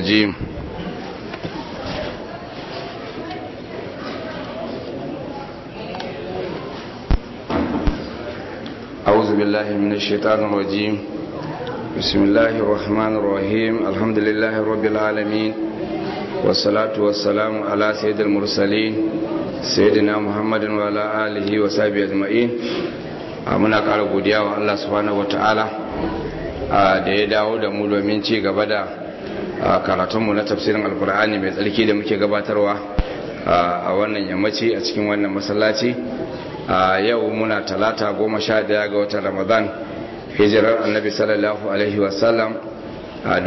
الرجيم أعوذ بالله من الشيطان الرجيم بسم الله الرحمن الرحيم الحمد لله رب العالمين والصلاة والسلام على سيد المرسلين سيدنا محمد وعلى آله وصحبه أجمعين muna ƙara godiya wa Allah subhanahu wata'ala da ya dawo da mu domin ci gaba da karatunmu na tafsirin alkur'ani mai tsarki da muke gabatarwa a wannan yammaci a cikin wannan masallaci yau muna talata goma sha daya ga watan ramadan hijirar annabi sallallahu alaihi wasallam a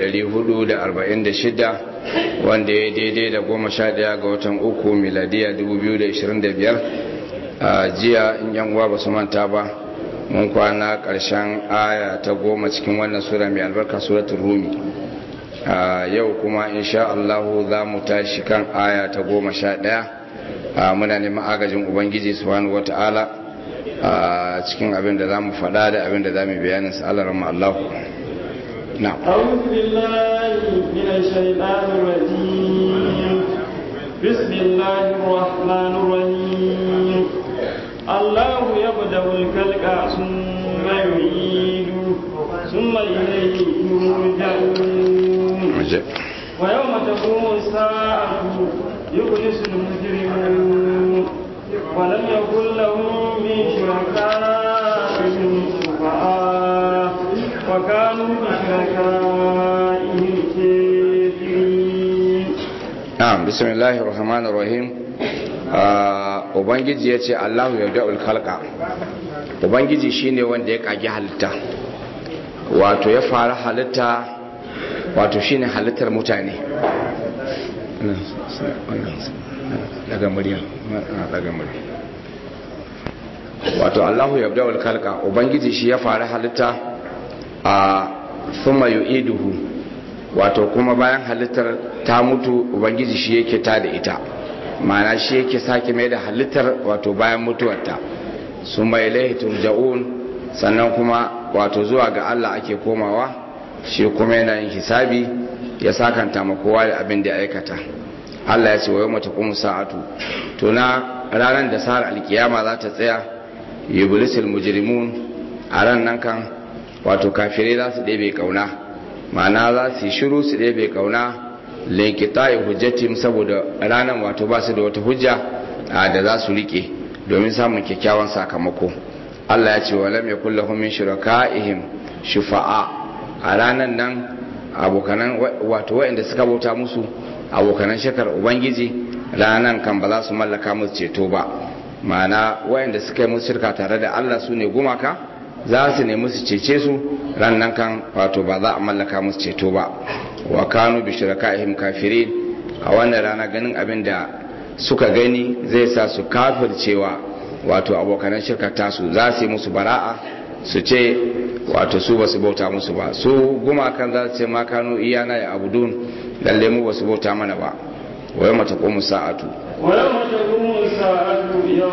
446 wanda ya daidai da goma sha daya ga watan uku miladiya 2025 a jiya in yan uwa ba su manta ba mun kwana ƙarshen aya ta goma cikin wannan sura mai albarka suratul rumi yau kuma insha Allah za mu tashi kan aya ta goma sha ɗaya muna neman agajin ubangiji subhanahu wata'ala a cikin abin da za mu faɗa da abin da za mu bayanin sa Allah rahma Allah na'am أعوذ بالله من الشيطان الرجيم بسم الله الرحمن الرحيم الله يبدأ الخلق ثم يعيده ثم إليه يرجعون ويوم تقوم الساعة يخلص المجرمون ولم يكن لهم من شركائهم شفعاء وكانوا بشركائهم كافرين na'am bismillahir rahmanir rahim ubangiji yace Allahu yabda'ul khalqa ubangiji shine wanda ya kage halitta wato ya fara halitta wato shine halittar mutane daga murya daga murya wato Allahu yabda'ul khalqa ubangiji shi ya fara halitta a thumma yu'iduhu wato kuma bayan halittar ta mutu ubangiji shi yake ta da ita ma'ana shi yake sake mai da halittar wato bayan mutuwarta su mai ilaihi turja'un sannan kuma wato zuwa ga Allah ake komawa shi kuma yana yin hisabi ya sakanta ma kowa da abin da ya aikata Allah ya ce wa yawma taqumu sa'atu to na ranar da sa'ar alkiyama za ta tsaya yublisul mujrimun a ran nan kan wato kafirai za su ɗebe kauna ma'ana za su yi shiru su ɗebe kauna linkita'i hujjatim saboda ranar wato ba su da wata hujja da za su rike domin samun kyakkyawan sakamako Allah ya ce wa lam yakul lahum min shuraka'ihim shufa'a a ranar nan abokanan wato waɗanda suka bauta musu abokanan shakar ubangiji ranar kan ba za su mallaka musu ceto ba ma'ana waɗanda suka yi musu shirka tare da Allah su ne gumaka za su nemi su cece su rannan kan wato ba za a mallaka musu ceto ba wa kanu bi shirakaihim kafirin a wannan rana ganin abin da suka gani zai sa su kafircewa wato abokanan shirka tasu za su yi musu bara'a su ce wato su ba su bauta musu ba su gumakan za su ce ma kanu iyana ya abudun lalle mu ba su bauta mana ba wai mata komu sa'atu ويوم تقوم الساعة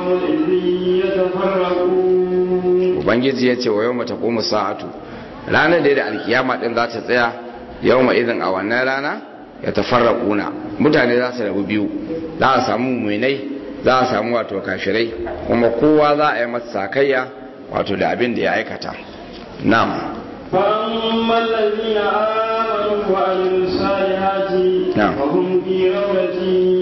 يومئذ يتفرقون ubangiji ya ce wa yau mata komu sa'atu ranar da da alkiyama din za ta tsaya yau ma idan a wannan rana ya tafarra kuna mutane za su rabu biyu za a samu muminai za a samu wato kashirai kuma kowa za a yi masa sakayya wato da abin da ya aikata na'am فأما الذين آمنوا وعملوا الصالحات نعم. فهم في روضة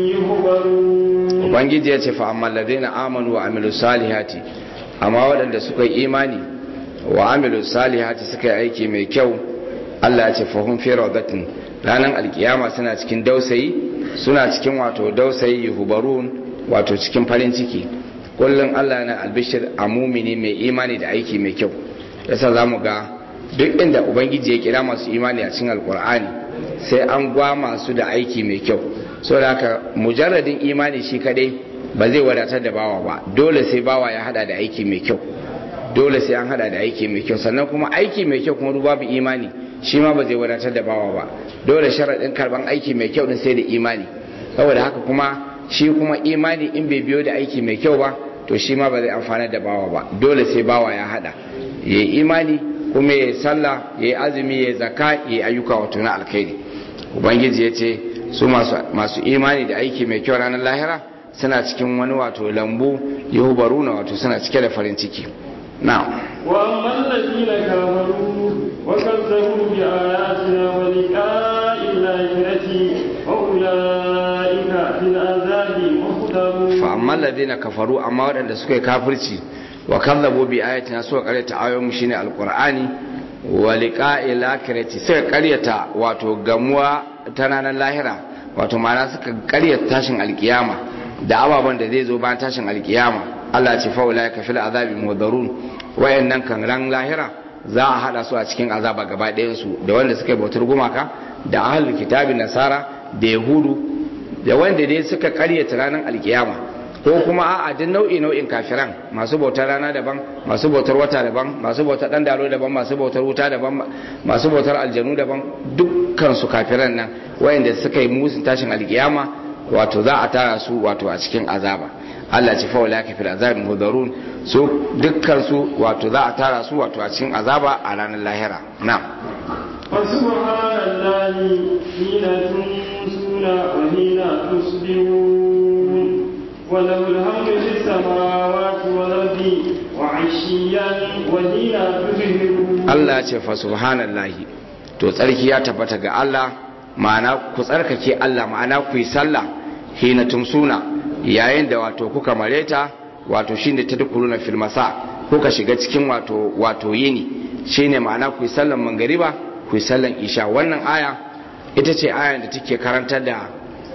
يحبرون ubangiji ya ce fa amma ladina amanu wa amilu salihati amma waɗanda suka yi imani wa amilu salihati suka yi aiki mai kyau Allah ya ce fa hum fi rawdatin ranar alkiyama suna cikin dausayi suna cikin wato dausayi yuhbarun wato cikin farin ciki kullum Allah yana albishir a mumini mai imani da aiki mai kyau yasa zamu ga duk inda ubangiji ya kira masu imani a cikin alkur'ani sai an gwa masu da aiki mai kyau saboda haka mujarradin imani shi kadai ba zai wadatar da bawa ba dole sai bawa ya hada da aiki mai kyau dole sai an hada da aiki mai kyau sannan kuma aiki mai kyau kuma babu imani shi ma ba zai wadatar da bawa ba dole sharaɗin karban aiki mai kyau din sai da imani saboda haka kuma shi kuma imani in bai biyo da aiki mai kyau ba to shi ma ba zai amfana da bawa ba dole sai bawa ya hada ya yi imani kuma ya yi sallah ya yi azumi ya yi zaka ya yi ayyuka wato na alkhairi ubangiji ya ce su masu imani da aiki mai kyau ranar lahira suna cikin wani wato lambu yahubaruna wato suna cike da farin ciki na وأما الذين كفروا وكذبوا بآياتنا ولقاء الآخرة فأولئك في العذاب محضرون فأما الذين كفروا أما waɗanda suka yi kafirci wa kazzabu bi ayatina suka karyata ayoyin shine alqur'ani wa liqa'il akhirati suka karyata wato gamuwa ta ranar lahira wato ma'ana suka karyata tashin alkiyama da ababen da zai zo bayan tashin alkiyama Allah ce fa ulaika fil azabi mudarun wayannan kan ran lahira za a hada su a cikin azaba gaba ɗayan su da wanda suka yi bautar gumaka da ahlul kitabi nasara da yahudu da wanda dai suka karyata ranar alkiyama ko kuma a'a duk nau'i nau'in kafiran masu bautar rana daban masu bautar wata daban masu bautar dan dalo daban masu bautar wuta daban masu bautar aljanu daban dukkan su kafiran nan wayanda suka yi musun tashin alkiyama wato za a tara su wato a cikin azaba Allah ce faula ka fil azab mudarun su dukkan su wato za a tara su wato a cikin azaba a ranar lahira na'am فسبحان الله حين تمسون وحين تصبحون وله الحمد في السماوات والأرض وعشيا وحين تظهرون Allah ce fa subhanallahi to tsarki ya tabbata ga Allah ma'ana ku tsarkake Allah ma'ana ku yi sallah hina tumsuna yayin da wato kuka mareta wato shine tadkhuluna fil masa kuka shiga cikin wato wato yini shine ma'ana ku yi sallan mangariba ku yi sallan isha wannan aya ita ce ayan da take karantar da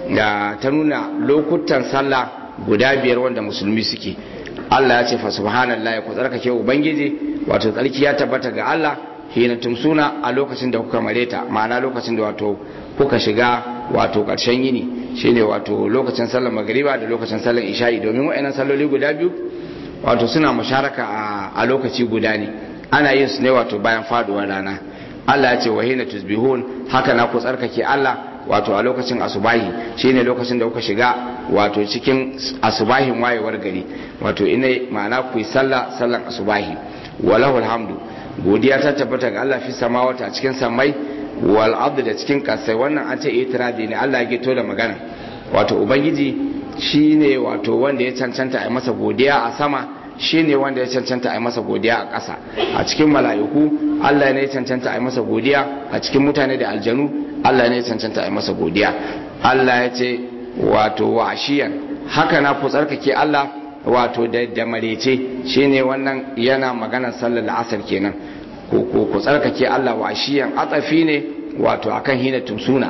da ta nuna lokutan sallah guda biyar wanda musulmi suke Allah ya ce fa subhanallahi ku tsarkake ubangiji wato tsarki ya tabbata ga Allah hina tumsuna a lokacin da kuka mareta ma'ana lokacin da wato kuka shiga wato karshen yini shine wato lokacin sallar magriba da lokacin sallar isha'i domin wa'annan salloli guda biyu wato suna musharaka a lokaci guda ne ana yin su ne wato bayan faduwar rana Allah ya ce wa hina tusbihun haka na ku tsarkake Allah wato a lokacin asubahi shine lokacin da kuka shiga wato cikin asubahin wayewar gari wato ina ma'ana ku yi sallah sallan asubahi walahul hamdu godiya ta tabbata ga Allah fi samawata a cikin samai wal abdu da cikin kasai wannan an ce itiradi ne Allah ya gito da magana wato ubangiji shine wato wanda ya cancanta a masa godiya a sama shine wanda ya cancanta a masa godiya a ƙasa a cikin mala'iku Allah ne ya cancanta a masa godiya a cikin mutane da aljanu Allah ne ya cancanta a masa godiya Allah ya ce wato washiyan haka na ku tsarkake Allah wato da da marece shine wannan yana maganar sallar asar kenan ku ku ku tsarkake Allah washiyan atsafi ne wato akan hina tumsuna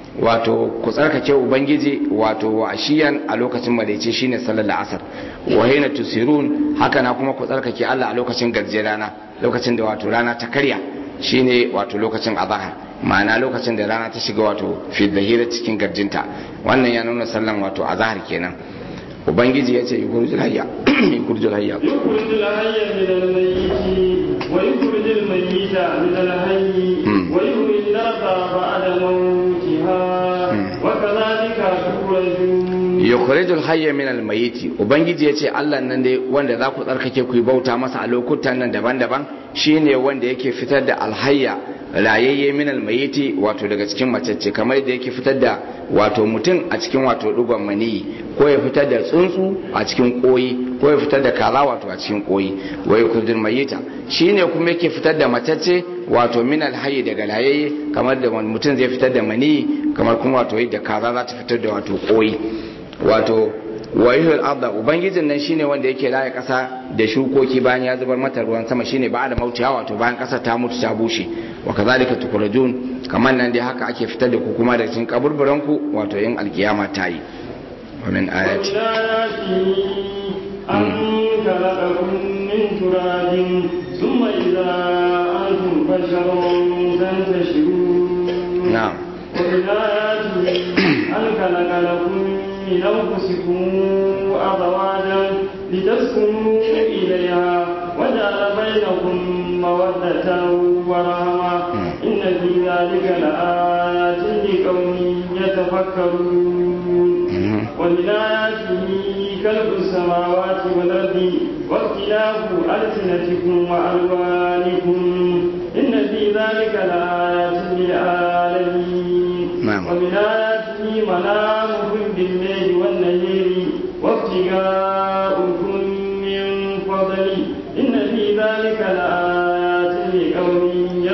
wato ku tsarkake ubangiji wato washiyan a lokacin marece shine sallar asar wa hina tusirun haka na kuma ku tsarkake Allah a lokacin gajje rana lokacin da wato rana ta karya shine wato lokacin azahar ma'ana lokacin da rana ta shiga wato fi hira cikin garjinta wannan ya nuna sallan wato azahar kenan ubangiji ya ce yukurjul hayya yukurjul hayya يخرج الحي من الميت ويخرج الميت من الحي ويحيي الأرض بعد موتها وكذلك تخرجون yukhrijul hayya min almayiti ubangiji yace Allah nan dai wanda za ku tsarkake ku yi bauta masa a lokutan nan daban-daban shine wanda yake fitar da alhayya rayayye min almayiti wato daga cikin macece kamar da yake fitar da wato mutum a cikin wato dugon maniyi ko ya fitar da tsuntsu a cikin koyi ko ya fitar da kaza wato a cikin koyi wa yukhrijul mayita shine kuma yake fitar da macece wato min alhayyi daga rayayye kamar da mutum zai fitar da maniyi kamar kuma wato yadda kaza za ta fitar da wato koyi wato wayuhul arda ubangijin nan shine wanda yake raya kasa da shukoki bayan ya zubar mata ruwan sama shine ba da mautiya wato bayan kasa ta mutu ta bushe wa kazalika tukurajun kamar nan dai haka ake fitar da ku kuma da cikin kaburburan ku wato yin alkiyama ta yi wa min ayati ومن آياته أن خلقكم من تراب ثم إذا أنتم بشر تنتشرون na'am ومن آياته أن خلق لكم من أنفسكم أزواجا لتسكنوا إليها وجعل بينكم مودة ورحمة إن في ذلك لآيات لقوم يتفكرون ومن آياته خلق السماوات والأرض واختلاف ألسنتكم وألوانكم إن في ذلك لآيات للعالمين na'am ومن آياته منامكم بالليل والنهار وابتغاؤكم من فضله إن في ذلك لآيات لقوم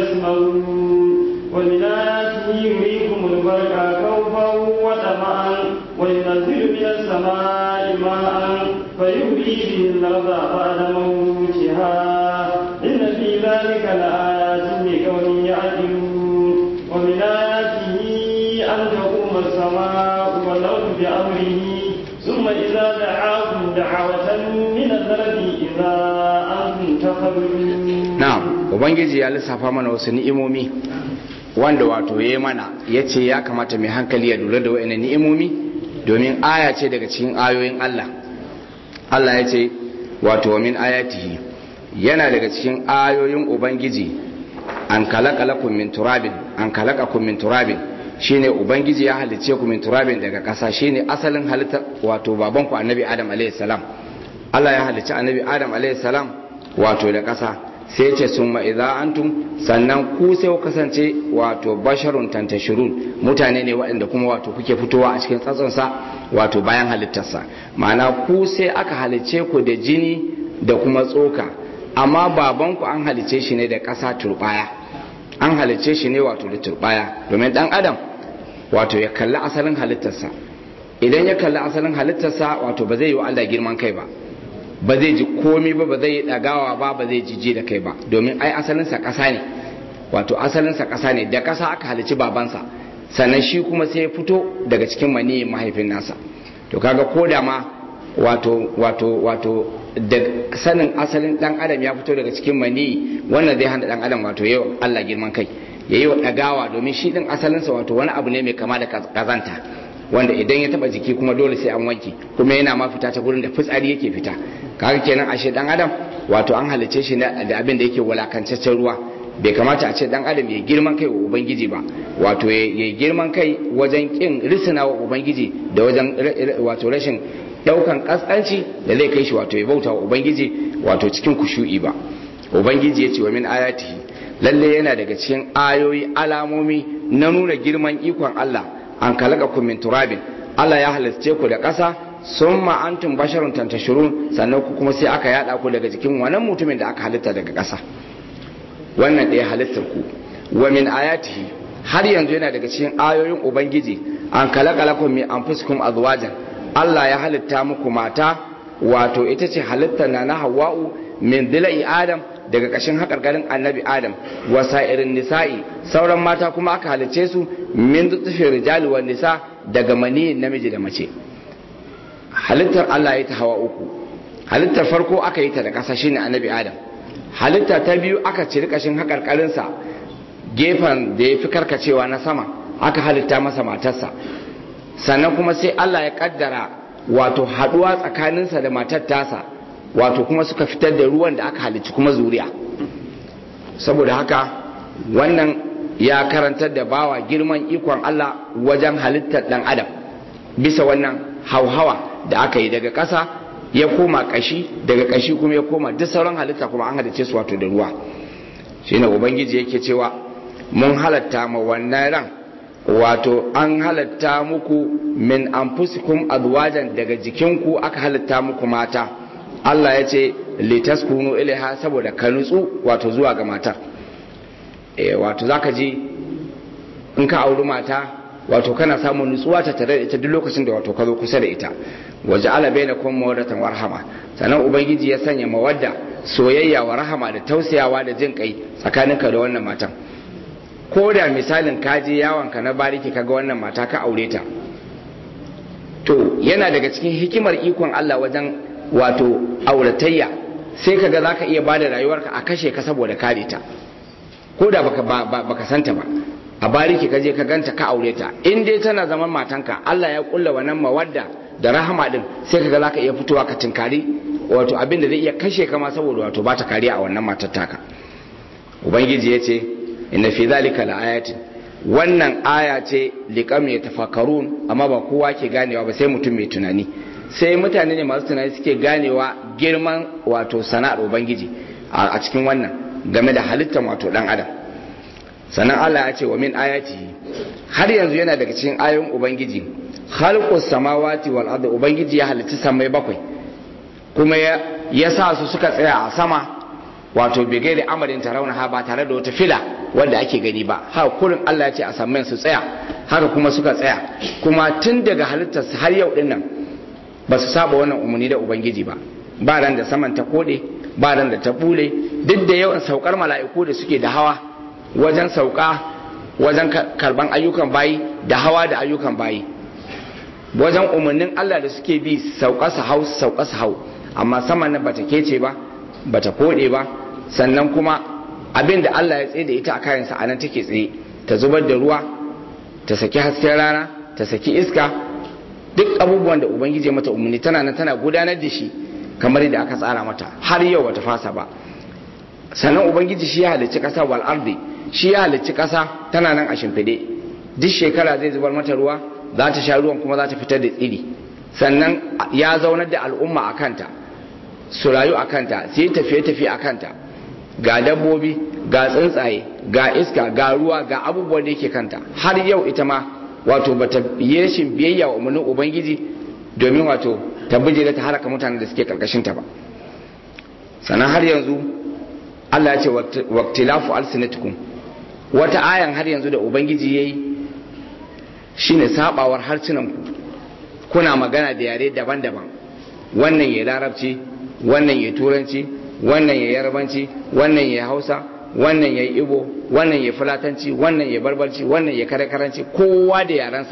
يسمعون ومن آياته يريكم البرق خوفا وطمعا وينزل من السماء ماء فيحيي به الأرض بعد موتها إن في ذلك لآيات لقوم يعقلون ومن آياته أن تقوم السماء والأرض بأمره ثم إذا دعاكم دعوة من الأرض إذا أنتم تخرجون na'am ubangiji ya lissafa mana wasu ni'imomi wanda wato ya mana ya ce ya kamata mai hankali ya lura da wa'annan ni'imomi domin aya ce daga cikin ayoyin Allah Allah ya ce wato min ayatihi yana daga cikin ayoyin ubangiji an kalakalakum min turabin an kalakakum min turabin shine ubangiji ya halice ku min turabin daga ƙasa shine asalin halitta wato babanku annabi adam alayhi salam Allah ya halicci annabi adam alayhi salam wato da ƙasa sai ce sun ma'iza antum sannan ku sai ku kasance wato basharun tantashirun mutane ne waɗanda kuma wato kuke fitowa a cikin tsatsonsa wato bayan halittarsa ma'ana ku sai aka halicce ku da jini da kuma tsoka amma babanku an halicce shi ne da ƙasa turbaya an halicce shi ne wato da turbaya domin ɗan adam wato ya kalli asalin halittarsa idan ya kalli asalin halittarsa wato ba zai yi wa Allah girman kai ba ba zai ji komi ba ba zai yi ɗagawa ba ba zai jije da kai ba domin ai asalinsa ƙasa ne wato asalinsa ƙasa ne da ƙasa aka halici babansa sannan shi kuma sai ya fito daga cikin maniyin mahaifin nasa to kaga ko da ma wato wato wato da sanin asalin dan adam ya fito daga cikin maniyi wannan zai hana dan adam wato yau Allah girman kai yayi wa ɗagawa domin shi din asalinsa wato wani abu ne mai kama da kazanta wanda idan ya taba jiki kuma dole sai an wanke kuma yana ma fita ta gurin da fitsari yake fita kaga kenan ashe dan adam wato an halice shi da abin da yake walakancaccen ruwa bai kamata a ce dan adam ya girman kai wa ubangiji ba wato ya girman kai wajen kin risina wa ubangiji da wajen wato rashin daukan kaskanci da zai kai shi wato ya bauta wa ubangiji wato cikin kushu'i ba ubangiji ya ce wa min ayatihi lalle yana daga cikin ayoyi alamomi na nuna girman ikon Allah an kalaka ku min turabin Allah ya halice ku da ƙasa sun antum basharun tantashirun sannan ku kuma sai aka yada ku daga jikin wannan mutumin da aka halitta daga ƙasa wannan ɗaya halittar ku wa min ayatihi har yanzu yana daga cikin ayoyin ubangiji an kalaka lakum min anfusikum azwajan Allah ya halitta muku mata wato ita ce halittar na na Hawwa'u min dila'i Adam daga ƙashin haƙarƙarin annabi Adam wasa irin nisa'i sauran mata kuma aka halicce su min dutsufe rijali wa nisa daga maniyin namiji da mace halittar Allah ya ta hawa uku halittar farko aka yi ta da ƙasa shine annabi Adam halitta ta biyu aka ciri ƙashin haƙarƙarinsa gefen da ya fi karkacewa na sama aka halitta masa matarsa sannan kuma sai Allah ya kaddara wato haɗuwa tsakaninsa da matar tasa wato kuma suka fitar da ruwan da aka halicci kuma zuriya saboda haka wannan ya karantar da bawa girman ikon Allah wajen halittar dan adam bisa wannan hauhawa da aka yi daga ƙasa ya koma ƙashi daga ƙashi kuma ya koma duk sauran halitta kuma an halicce su wato da ruwa shine ubangiji yake cewa mun halatta ma wannan ran wato an halatta muku min anfusikum azwajan daga jikinku aka halatta muku mata Allah ya ce litaskunu ilaiha saboda ka nutsu wato zuwa ga matar e, wato zaka ji in ka auri mata wato kana samun nutsuwa ta tare da ita duk lokacin da wato ka zo kusa da ita waje ala bainakum mawaddatan warhama sannan ubangiji ya sanya mawadda soyayya wa rahama da tausayawa da jin kai tsakaninka da wannan matan ko da misalin ka je yawon ka na bariki kaga wannan mata ka aure ta to yana daga cikin hikimar ikon Allah wajen wato auratayya sai kaga zaka iya bada rayuwarka a kashe ka saboda kare ta ko da baka baka santa ba a bariki ka je ka ganta ka aure ta in dai tana zaman matanka Allah ya kulla wannan mawadda da rahama din sai kaga zaka iya fitowa ka tinkari wato abin da zai iya kashe ka ma saboda wato ba ta kariya a wannan matar taka ubangiji ya ce inna fi zalika laayatin wannan aya ce liqam yatafakkarun amma ba kowa ke ganewa ba sai mutum mai tunani sai mutane ne masu tunani suke ganewa girman wato sana'ar ubangiji a cikin wannan game da halittar wato dan adam sannan Allah ya ce wa min ayati har yanzu yana daga cikin ayoyin ubangiji khalqus samawati wal ardi ubangiji ya halitta samai bakwai kuma ya ya sa su suka tsaya a sama wato bigai da amarin tarauna ha ba tare da wata fila wanda ake gani ba har kurin Allah ya ce a saman su tsaya haka kuma suka tsaya kuma tun daga halittar su har yau dinnan ba su saba wannan umarni da ubangiji ba ba ran da saman ta kode ba ran da ta bule duk da yawan saukar mala'iku da suke da hawa wajen sauka wajen karban ayyukan bayi da hawa da ayyukan bayi wajen umarnin Allah da suke bi sauka su hau sauka su hau amma saman nan bata kece ba bata kode ba sannan kuma abin da Allah ya tsaye da ita a kayansa a nan take tsaye ta zubar da ruwa ta saki hasken rana ta saki iska duk abubuwan da ubangiji mata umarni tana nan tana gudanar da shi kamar yadda aka tsara mata har yau bata fasa ba sannan ubangiji shi ya halicci kasa wal ardi shi ya halicci kasa tana nan a shimfide duk shekara zai zubar mata ruwa za ta sha ruwan kuma za ta fitar da tsiri sannan ya zaunar da al'umma a kanta su rayu a kanta su yi tafiye-tafiye a kanta ga dabbobi ga tsuntsaye ga iska ga ruwa ga abubuwan da yake kanta har yau ita ma wato bata yi rashin biyayya wa umarnin ubangiji domin wato ta bijire ta haraka mutanen da suke karkashin ta ba sannan har yanzu Allah ya ce waqtilafu alsinatukum wata ayan har yanzu da ubangiji yayi shine sabawar harsunan ku kuna magana da yare daban-daban wannan ya larabci wannan ya turanci wannan ya yarbanci wannan ya hausa wannan ya ibo wannan ya fulatanci wannan ya barbarci wannan ya karekaranci kowa da yarensa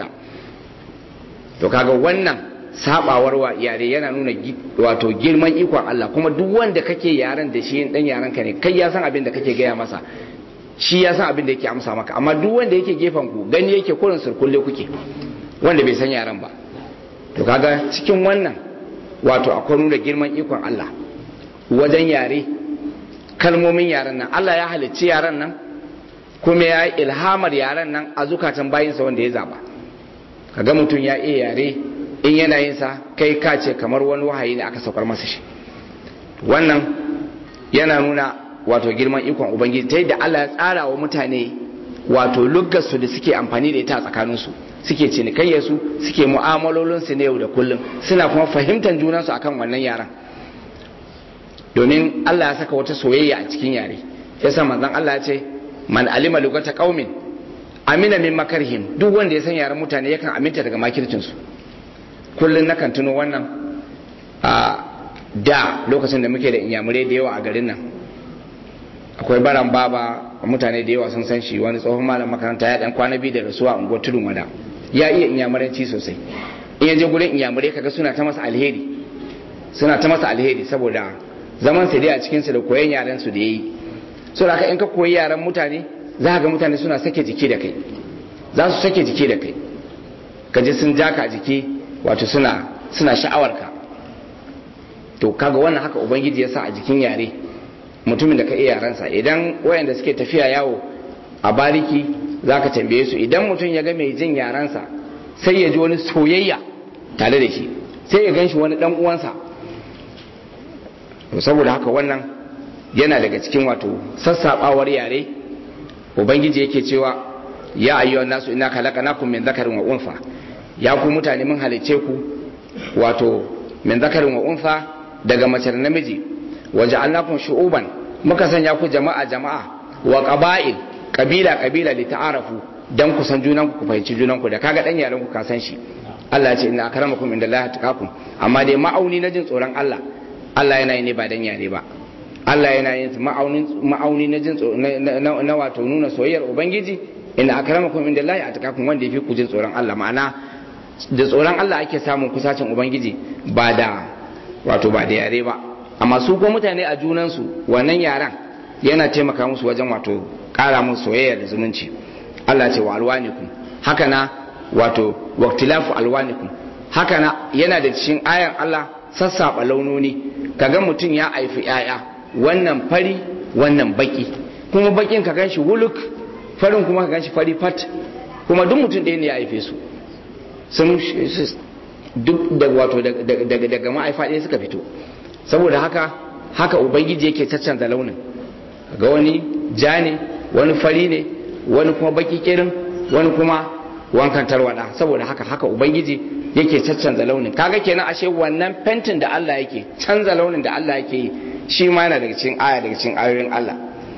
to kaga wannan sabawar wa yare yana nuna wato girman ikon Allah kuma duk wanda kake yaren da shi dan yaren ka ne kai ya san abin da kake gaya masa shi ya san abin da yake amsa maka amma duk wanda yake gefen ku gani yake kurin surkulle kuke wanda bai san yaren ba to kaga cikin wannan wato akwai nuna girman ikon Allah wajen yare kalmomin yaren nan Allah ya halicci yaren nan kuma ya yi ilhamar yaren nan a zukatan bayinsa wanda ya zaba kaga mutum ya iya yare in yana yin sa kai ka ce kamar wani wahayi ne aka saukar masa shi wannan yana nuna wato girman ikon ubangiji ta yadda Allah ya tsara wa mutane wato luggarsu da suke amfani da ita a tsakaninsu suke cinikayyarsu suke mu'amalolinsu na yau da kullum suna kuma fahimtar junansu akan wannan yaran domin Allah ya saka wata soyayya a cikin yare yasa manzon Allah ya ce man alima lugata qaumin amina min makarhim duk wanda ya san yaren mutane yakan aminta daga makircin su kullun nakan tuno wannan a da lokacin da muke da inyamurai da yawa a garin nan akwai baran baba mutane da yawa sun san shi wani tsohon malam makaranta ya dan kwana biyu da rasuwa a unguwar tudun wada ya iya inyamuranci sosai in ya je gurin inyamurai kaga suna ta masa alheri suna ta masa alheri saboda zaman su dai a cikin su da koyon yaren su da yayi so da in ka koyi yaren mutane za ga mutane suna sake jiki da kai za su sake jiki da kai ka je sun jaka a jiki wato suna suna sha'awar ka to kaga wannan haka ubangiji ya sa a jikin yare mutumin da ka iya yarensa idan wayanda suke tafiya yawo a bariki za ka tambaye su idan mutum ya ga mai jin yarensa sai ya ji wani soyayya tare da shi sai ya gan shi wani dan uwansa to saboda haka wannan yana daga cikin wato sassabawar yare ubangiji yake cewa ya ayyuhan nasu inna khalaqnakum min dhakarin wa unfa ya ku mutane mun halice ku wato min dhakarin wa unfa daga mace da namiji waja'alnakum shu'uban muka sanya ku jama'a jama'a wa qaba'il kabila kabila li ta'arafu dan ku san junan ku fahimci junan ku da kaga dan yaran ku ka san shi Allah ya ce inna akramakum indallahi atqakum amma dai ma'auni na jin tsoron Allah Allah yana yi ne ba dan yare ba Allah yana yin ma'aunin ma'auni na jin na wato nuna soyayyar ubangiji inna akramakum indallahi atqakum wanda yafi ku jin tsoron Allah ma'ana da tsoron Allah ake samun kusacin ubangiji ba da wato ba da yare ba amma su ko mutane a junansu wannan yaran yana taimaka musu wajen wato kara musu soyayya da zumunci Allah ce wa alwanikum haka na wato waqtilafu alwanikum haka na yana da cikin ayan Allah sassaba launoni kaga mutum ya haifi yaya wannan fari wannan baki kuma bakin ka ganshi wuluk farin kuma ka ganshi fari fat kuma duk mutum ɗaya ne ya haife su sun duk da wato daga ma'aifa ɗaya suka fito saboda haka haka ubangiji yake caccanza launin ga wani ja ne wani fari ne wani kuma baki kirin wani kuma wankan tarwada saboda haka haka ubangiji yake caccanza launin kaga kenan ashe wannan fentin da Allah yake canza launin da Allah yake yi shi ma yana daga cikin aya daga cikin ayoyin Allah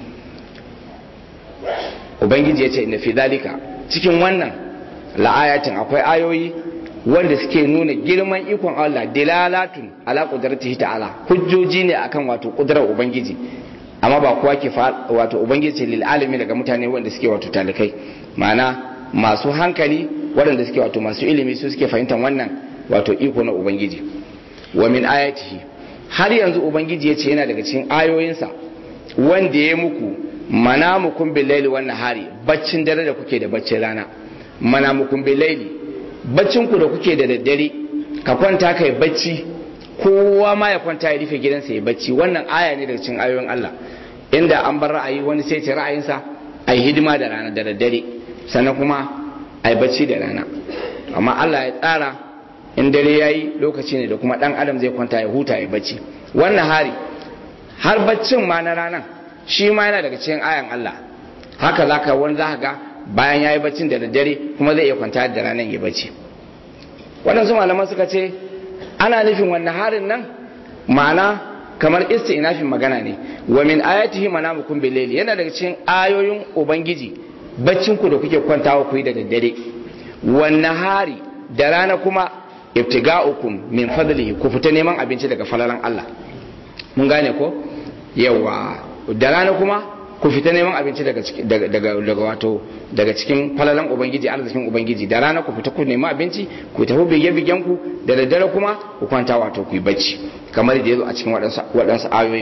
ubangiji ya ce inda fi dalika cikin wannan la'ayatin akwai ayoyi wanda suke nuna girman ikon Allah dilalatun ala qudratihi ta'ala hujjoji ne akan wato kudrar ubangiji amma ba kowa ke wato ubangiji lil alami daga mutane wanda suke wato talikai ma'ana masu hankali waɗanda suke wato masu ilimi su suke fahimtar wannan wato iko na ubangiji wa min ayatihi har yanzu ubangiji ya ce yana daga cikin ayoyinsa wanda ya muku manamukum bil laili wan nahari baccin dare da kuke da baccin rana manamukum bil laili baccin ku da kuke da daddare ka kwanta kai bacci kowa ma ya kwanta ya rufe gidansa ya bacci wannan aya ne daga cikin ayoyin Allah inda an bar ra'ayi wani sai ce ra'ayinsa ai hidima da rana da daddare sannan kuma ai bacci da rana amma Allah ya tsara in dare yayi lokaci ne da kuma dan adam zai kwanta ya huta ya bacci wannan hari har baccin ma na ranan shi ma yana daga cikin ayan Allah haka zaka wani zaka ga bayan yayi baccin da daddare kuma zai iya kwanta da ranan ya bacci waɗansu malaman suka ce ana nufin wannan harin nan ma'ana kamar isti'nafin magana ne wa min ayatihi manamukum bil layli yana daga cikin ayoyin ubangiji baccin ku da kuke kwantawa ku yi da daddare wannan hari da rana kuma ibtiga'ukum min fadlihi ku fita neman abinci daga falalan Allah mun gane ko yawa da rana kuma ku fita neman abinci daga daga daga wato daga cikin falalan ubangiji arzikin ubangiji da rana ku fita ku nemi abinci ku tafi bige bigen ku da daddare kuma ku kwanta wato ku yi bacci kamar da yazo a cikin waɗansu waɗansu ayoyin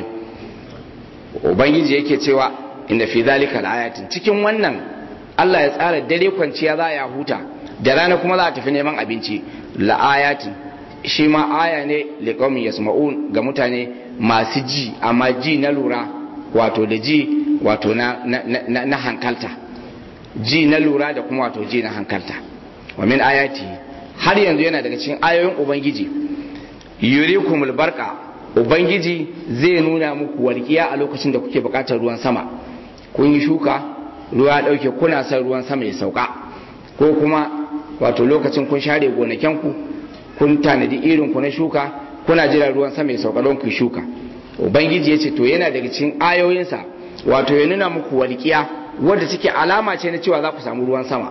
ubangiji yake cewa inda fi zalika ayatin cikin wannan Allah ya tsara dare kwanciya za ya huta da rana kuma za a tafi neman abinci la'ayatin shi ma aya ne liqaumin yasma'un ga mutane masu ji amma ji na lura wato da ji wato na, na, na, na hankalta ji na lura da kuma wato ji na hankalta wa min ayati har yanzu yana daga cikin ayoyin ubangiji yurikumul barqa ubangiji zai nuna muku walƙiya a lokacin da kuke buƙatar ruwan sama kun yi shuka ruwa ya ɗauke kuna son ruwan sama ya sauka ko kuma wato lokacin kun share gonakenku kun tanadi irin ku na shuka kuna jira ruwan sama ya sauka don ku shuka ubangiji ya ce to yana daga cikin ayoyinsa wato ya nuna muku walƙiya wadda take alama ce na cewa za ku samu ruwan sama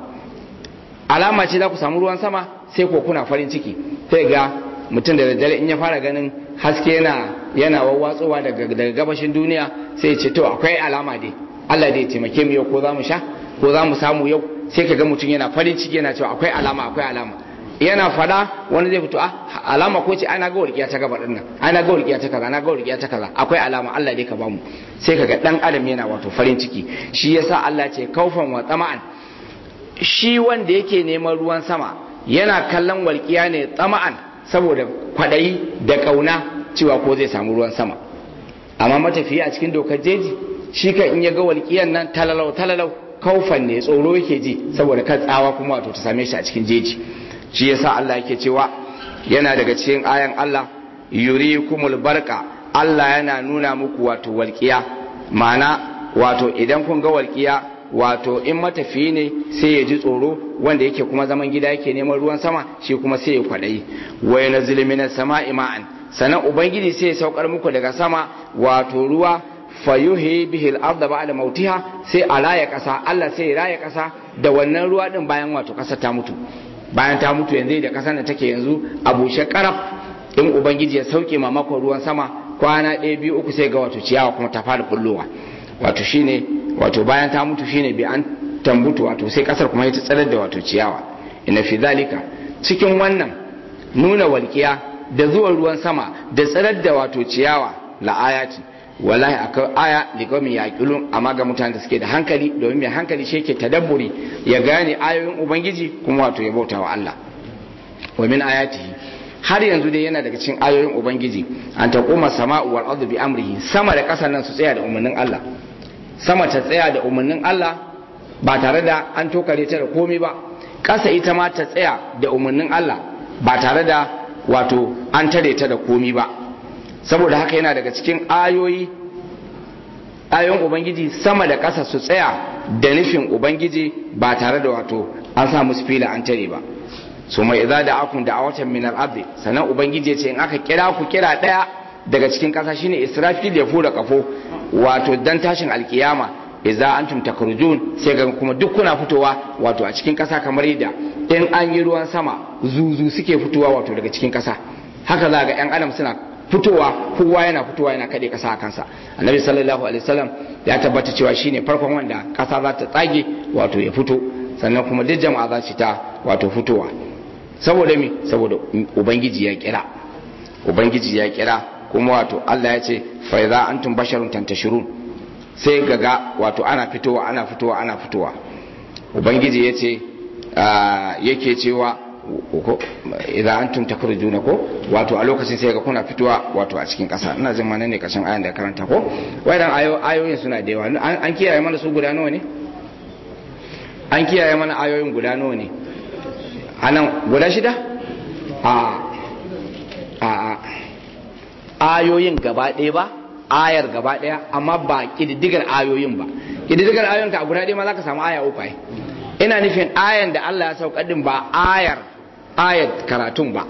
alama ce za ku samu ruwan sama sai ko kuna farin ciki sai ga mutum da daddare in ya fara ganin haske yana yana wawwatsowa daga daga gabashin duniya sai ya ce to akwai alama dai Allah dai ya taimake mu yau ko za mu sha ko za mu samu yau sai ka ga mutum yana farin ciki yana cewa akwai alama akwai alama yana fada wani zai fito ah alama ko ce ana ga walƙiya ta gaba dinnan ana ga walƙiya ta kaza ana ga walƙiya ta kaza akwai alama Allah dai ka bamu sai kaga dan adam yana wato farin ciki shi yasa Allah ce kaufan wa tsama'an shi wanda yake neman ruwan sama yana kallon walƙiya ne tsama'an saboda kwadayi da kauna cewa ko zai samu ruwan sama amma matafiya a cikin dokar jeji shi kan in ya ga walƙiyan nan talalau talalau kaufan ne tsoro yake ji saboda kan tsawa kuma wato ta same shi a cikin jeji shi yasa Allah yake cewa yana daga cikin ayan Allah yurikumul barqa Allah yana nuna muku wato walqiya ma'ana wato idan kun ga walqiya wato in matafiyi ne sai ya ji tsoro wanda yake kuma zaman gida yake neman ruwan sama shi kuma sai ya kwadayi wa yanzilu minas sama'i ma'an sanan ubangiji sai ya saukar muku daga sama wato ruwa fayuhi bihi al-ardh ba'da mautiha sai a raya kasa Allah sai ya raya kasa da wannan ruwa din bayan wato kasa ta mutu bayan ta mutu yanzu da kasar da take yanzu a bushe karaf in ubangiji ya sauke mamakon ruwan sama kwana ɗaya biyu uku sai ga wato ciyawa kuma ta fara bullowa wato shine wato bayan ta mutu shine bi an tambutu wato sai kasar kuma ta tsarar da wato ciyawa ina fi zalika cikin wannan nuna walƙiya da zuwan ruwan sama da tsarar da wato ciyawa la ayati wallahi akwai aya liqaumin yaqilun amma ga mutanen da suke da hankali domin mai hankali shi yake tadabburi ya gane ayoyin ubangiji kuma wato ya bauta wa Allah wa min ayatihi har yanzu dai yana daga cikin ayoyin ubangiji an taquma sama'u wal ardu bi amrihi sama da ƙasa nan su tsaya da umarnin Allah sama ta tsaya da umarnin Allah ba tare da an tokare ta da komai ba ƙasa ita ma ta tsaya da umarnin Allah ba tare da wato an tare ta da komai ba saboda haka yana daga cikin ayoyi ayoyin ubangiji sama da ƙasa su tsaya da nufin ubangiji ba tare da wato an sa musu fila an tare ba su mai idza da akun da awatan min al-ardi sannan ubangiji ya ce in aka kira ku kira daya daga cikin ƙasa shine israfil ya fura kafo wato dan tashin alkiyama idza antum takrujun sai ga kuma duk kuna fitowa wato a cikin ƙasa kamar yadda in an yi ruwan sama zuzu suke fitowa wato daga cikin ƙasa haka za ga yan adam suna fitowa kowa yana fitowa yana kade kasa a kansa annabi sallallahu alaihi wasallam ya tabbata cewa shine farkon wanda kasa za ta tsage wato ya fito sannan kuma duk jama'a za su ta wato fitowa saboda me saboda ubangiji ya kira ubangiji ya kira kuma wato Allah ya ce fa idza antum basharun tantashirun sai gaga wato ana fitowa ana fitowa ana fitowa ubangiji ya ce yake cewa ko idan antum takrujuna ko wato a lokacin sai ga kuna fitowa wato a cikin kasa ina jin mana ne kashin ayan da karanta ko wayan ayo ayoyin suna da yawa an kiyaye mana su guda nawa ne an kiyaye mana ayoyin guda nawa ne anan guda shida a a ayoyin gaba ɗaya ba ayar gaba ɗaya amma ba kididdigar ayoyin ba kididdigar ayoyin ka guda ɗaya ma zaka samu aya uku ai ina nufin ayan da Allah ya saukar din ba ayar ayat karatun ba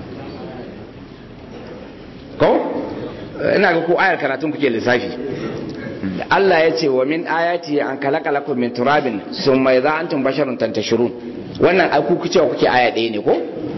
ko ina ga ko ayar karatun kuke lissafi Allah ya ce wa min ayati an kalaka lakum min turabin summa idza antum basharun tantashirun wannan ai ku cewa kuke aya ɗaya ne ko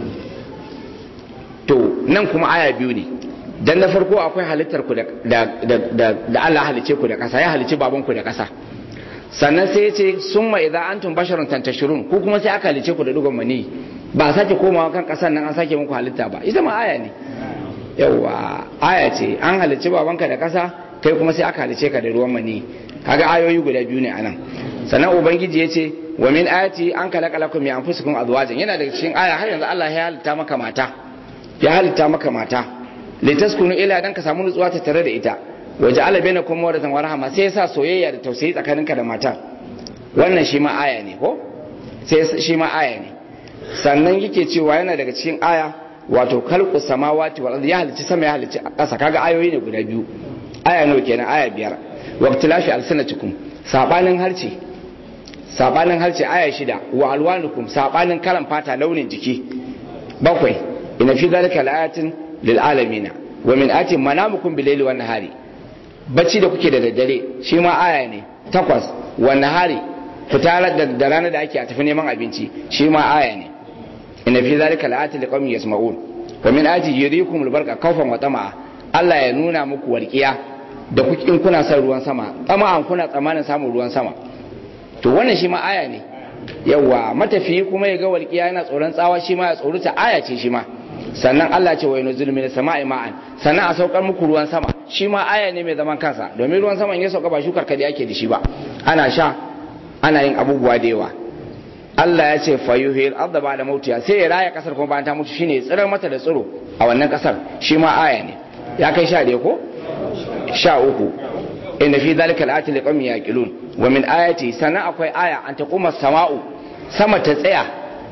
to nan kuma aya biyu ne dan na farko akwai halittar ku da da da Allah halice ku da ƙasa ya halice baban ku da ƙasa sannan sai ya ce summa idza antum basharun tantashirun ku kuma sai aka halice ku da dugon mani ba a sake komawa kan ƙasar nan an sake muku halitta ba ita ma aya ne yawa aya ce an halice babanka da ƙasa kai kuma sai aka halice ka da ruwan mani kaga ayoyi guda biyu ne anan sannan ubangiji ya ce wa min ayati an kalaka lakum min anfusikum azwajan yana daga cikin aya har yanzu Allah ya halitta maka mata ya halitta maka mata litaskunu ila dan ka samu nutsuwa ta tare da ita waje ala baina kuma wadatan wa rahama sai yasa soyayya da tausayi tsakaninka da mata wannan shi ma aya ne ko sai shi ma aya ne sannan yake cewa yana daga cikin aya wato khalqu samawati wal ardi ya halicci sama ya halicci ƙasa kaga ayoyi ne guda biyu aya nawa kenan aya biyar waqtilafi alsanatikum sabanin harce sabanin harce aya shida wa alwanukum sabanin kalan fata launin jiki bakwai ina fi zalika laayatin lil alamin wa min ati manamukum bil layli wan nahari bacci da kuke da daddare shi ma aya ne takwas wan nahari fita da rana da ake a tafi neman abinci shi ma aya ne ina fi zalika laayatin liqaumin yasma'un wa min ati yurikum albarka khawfan wa tama'a Allah ya nuna muku warkiya da kuke in kuna son ruwan sama tsama'an kuna tsamanin samun ruwan sama to wannan shi ma aya ne yawa matafiyi kuma ya ga walƙiya yana tsoron tsawa shi ma ya tsoruta aya ce shi ma sannan Allah ce wai nuzul min sama'i ma'an sannan a saukar muku ruwan sama shi ma aya ne mai zaman kansa domin ruwan sama in ya sauka ba shukar kadi ake da shi ba ana sha ana yin abubuwa da yawa Allah ya ce fayuhil arda ba da mautiya sai ya raya kasar kuma bayan ta mutu shine ya tsirar mata da tsiro a wannan kasar shi ma aya ne ya kai sha ko sha uku inda fi zalika al'ati liqawmin yaqilun wa min ayati sana akwai aya an taquma sama'u sama ta tsaya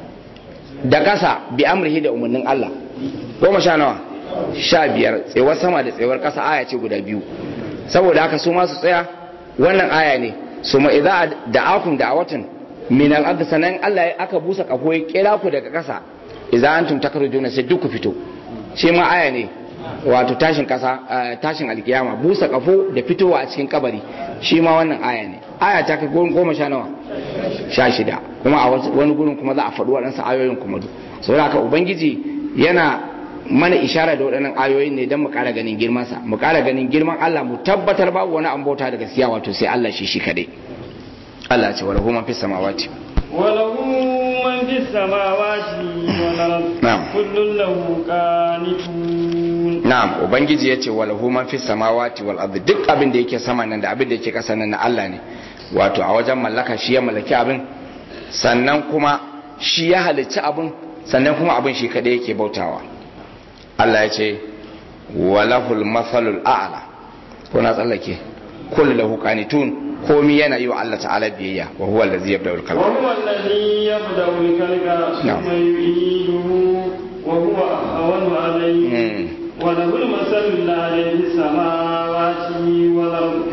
da kasa bi amrihi da umarnin Allah goma sha nawa sha biyar tsewar sama da tsewar kasa aya ce guda biyu saboda haka su ma su tsaya wannan aya ne su ma idza da'akum da'awatan min al-ard sanan Allah aka busa kafo ya kira ku daga kasa idza antum takrujuna sai duk ku fito shi ma aya ne wato tashin kasa tashin alkiyama busa kafo da fitowa a cikin kabari shi ma wannan aya ne aya ta kai goma sha nawa sha shida kuma a wani gurin kuma za a faɗi waɗansu ayoyin kuma duk saboda haka ubangiji yana mana ishara da waɗannan ayoyin ne don mu ƙara ganin girmansa mu ƙara ganin girman Allah mu tabbatar babu wani an bauta da gaskiya wato sai Allah shi shi kadai Allah ce wala huma fis samawati وله من في السماوات والأرض نعم. كل له قانتون na'am ubangiji yace wala huma fis samawati wal ardi duk abin da yake sama nan da abin da yake ƙasa nan na Allah ne wato a wajen mallaka shi ya mallaki abin sannan kuma shi ya halicci abin sannan kuma abin shi kadai yake bautawa Allah ya ce walahul mathalul a'la ko na tsallake kullu lahu qanitun komi yana yi wa Allah ta'ala biyayya wa huwa allazi yabda'ul khalqa وهو الذي يبدأ الخلق نعم. ثم يعيده وهو أهون عليه Mm. وله المثل الأعلى في السماوات والأرض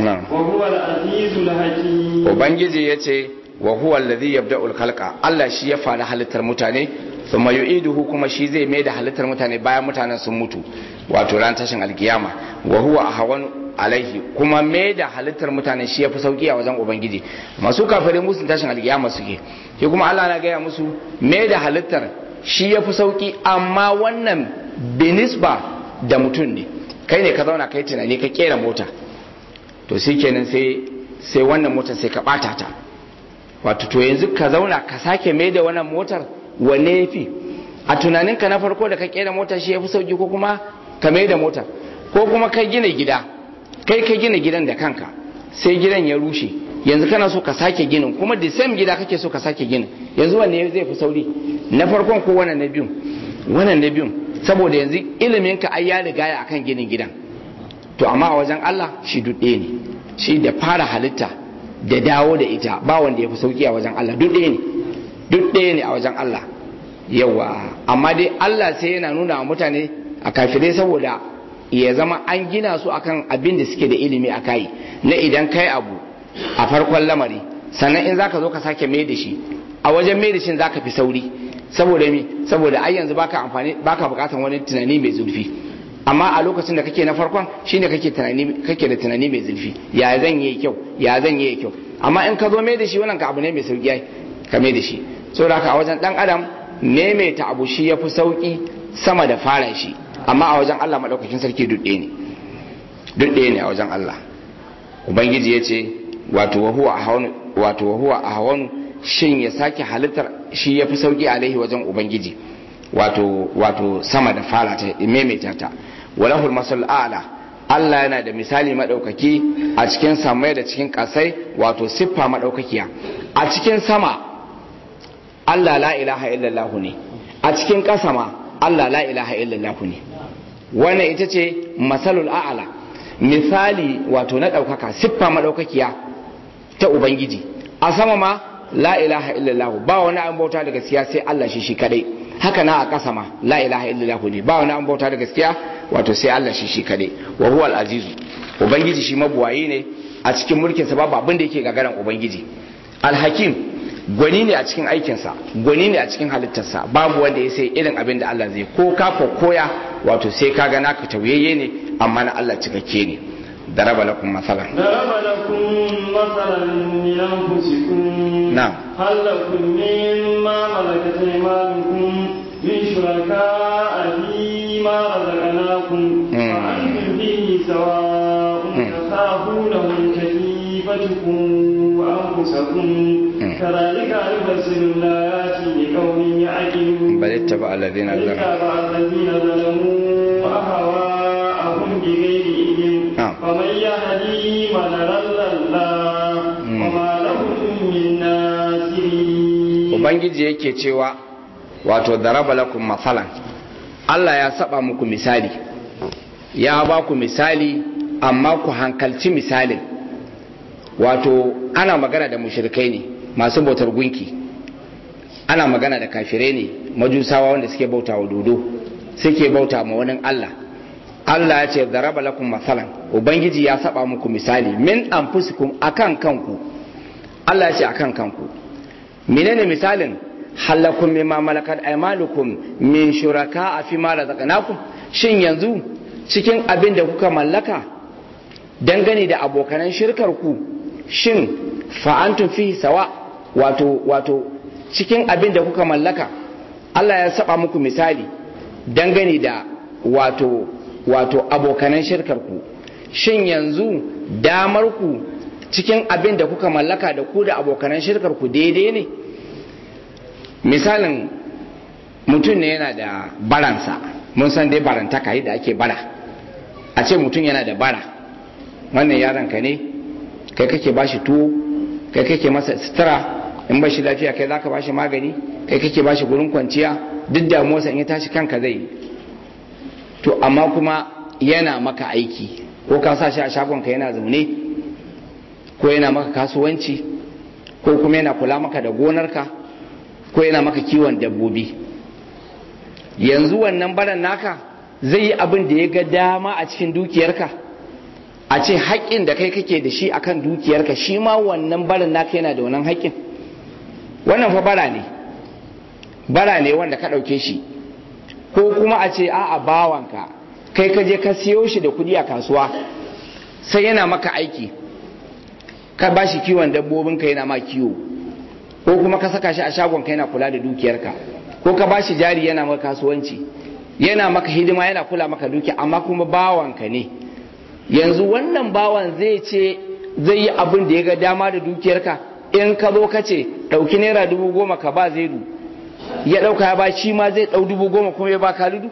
na'am وهو العزيز الحكيم ubangiji ya ce wa huwa alladhi yabda'ul khalqa Allah shi ya fara halittar mutane thumma yu'iduhu kuma shi zai mai da halittar mutane bayan mutanen sun mutu wato ran tashin alkiyama wa huwa ahwan alaihi kuma mai da halittar mutane shi ya fi sauki a wajen ubangiji masu kafirai musu tashin alkiyama suke shi kuma Allah na gaya musu mai da halittar shi ya fi sauki amma wannan binisba da mutum ne kai ne ka zauna kai tunani ka kera mota to shi kenan sai sai wannan motar sai ka bata ta wato to yanzu ka zauna ka sake mai da wannan motar wanne ya fi a tunaninka na farko da ka kera motar shi ya fi sauki ko kuma ka mai da motar ko kuma ka gina gida kai ka gina gidan da kanka sai gidan ya rushe yanzu kana so ka sake ginin kuma da same gida kake so ka sake ginin yanzu wanne zai fi sauri na farkon ko wannan na biyun wannan na biyun saboda yanzu ilimin ka ai ya riga ya akan ginin gidan to amma a wajen Allah shi duk ɗaya ne shi da fara halitta da dawo da ita ba wanda ya fi sauki a wajen Allah duk ɗaya ne duk ɗaya ne a wajen Allah yawa amma dai Allah sai yana nuna wa mutane a kafirai saboda ya zama an gina su akan abin da suke da ilimi a kai na idan kai abu a farkon lamari sannan in zaka zo ka sake mai da shi a wajen mai da shi zaka fi sauri saboda mi saboda ai yanzu baka amfani baka bukatan wani tunani mai zurfi amma a lokacin da kake na farkon shine kake tunani kake da tunani mai zurfi ya zan yi kyau ya zan yi kyau amma in ka zo mai da shi wannan ka abu ne mai sauki ai ka mai da shi saboda haka a wajen dan adam maimaita abu shi yafi sauki sama da fara shi amma a wajen Allah madaukakin sarki duk ɗaya ne duk ɗaya ne a wajen Allah ubangiji ya ce wato wa huwa ahwanu wato wa huwa ahwanu shin ya sake halittar shi yafi sauki alaihi wajen ubangiji wato wato sama da fara ta maimaita ta walahul masal a'la Allah yana da misali madaukaki a cikin samai da cikin kasai wato siffa madaukakiya a cikin sama Allah la ilaha illallah ne a cikin kasa ma Allah la ilaha illallah ne wannan ita ce masalul a'la misali wato na daukaka siffa madaukakiya ta ubangiji a sama ma la ilaha illallah ba wani an bauta da gaskiya sai Allah shi shi kadai haka na a ƙasa ma la ilaha illallah ne ba wani an bauta da gaskiya wato sai Allah shi shi kadai wa huwa al-azizu ubangiji shi mabuwayi ne a cikin mulkin sa babu abin da yake gagaran ubangiji al-hakim gwani ne a cikin aikin sa gwani ne a cikin halittarsa babu wanda ya sai irin abin da Allah zai ko ka koya wato sai ka ga naka tauyayye ne amma na Allah cikakke ne ضرب لكم مثلا ضرب لكم مثلا من أنفسكم نعم هل لكم مما ملكت أيمانكم من شركاء فيما رزقناكم مم. فأنتم فيه سواء مم. تخافونهم كخيفتكم أنفسكم مم. كذلك نفصل الآيات لقوم يعقلون بل اتبع الذين ظلموا اتبع الذين ظلموا أهواءهم بغير علم نعم. فمن يهدي من ضل الله مم. وما لهم من ناصرين ubangiji yake cewa wato daraba lakum mathalan Allah ya saba muku misali ya ba ku misali amma ku hankalci misalin wato ana magana da mushrikai ne masu bautar gunki ana magana da kafirai ne majusawa wanda suke bauta wa dodo suke bauta ma wani Allah Allah ya ce daraba lakum mathalan ubangiji ya saba muku misali min anfusikum akan kanku Allah ya ce akan kanku menene misalin halakun mimma malakat aymanukum min shuraka fi ma razaqnakum shin yanzu cikin abin da kuka mallaka dangane da abokanan shirkar ku shin fa antum fi sawa wato wato cikin abin da kuka mallaka Allah ya saba muku misali dangane da wato wato abokanan shirkar ku shin yanzu damar ku cikin abin da kuka mallaka da ku da abokanan shirkar ku daidai ne misalin mutum ne yana da baransa mun san dai barantaka da ake bara a ce mutum yana da bara wannan yaron ka ne kai kake bashi tuwo kai kake masa sutura in bashi lafiya kai zaka bashi magani kai kake bashi gurin kwanciya duk damuwarsa in ya tashi kanka zai yi to amma kuma yana maka aiki ko ka sa shi a shagonka yana zaune ko yana maka kasuwanci ko kuma yana kula maka da gonarka ko yana maka kiwon dabbobi yanzu wannan baran naka zai yi abin da ya ga dama a cikin dukiyarka a ce haƙƙin da kai kake da shi akan dukiyarka shi ma wannan barin naka yana da wannan haƙƙin wannan fa bara ne bara ne wanda ka ɗauke shi ko kuma a ce a'a bawanka kai ka je ka siyo shi da kuɗi a kasuwa sai yana maka aiki ka ba shi kiwon dabbobinka yana ma kiwo ko kuma ka saka shi a shagon ka yana kula da dukiyarka ko ka ba shi jari yana maka kasuwanci yana maka hidima yana kula maka dukiya amma kuma bawanka ne yanzu wannan bawan zai ce zai yi abin da ya ga dama da dukiyarka in ka zo ka ce ɗauki naira dubu goma ka ba zaidu ya ɗauka ya ba shi ma zai ɗau dubu goma kuma ya ba kalidu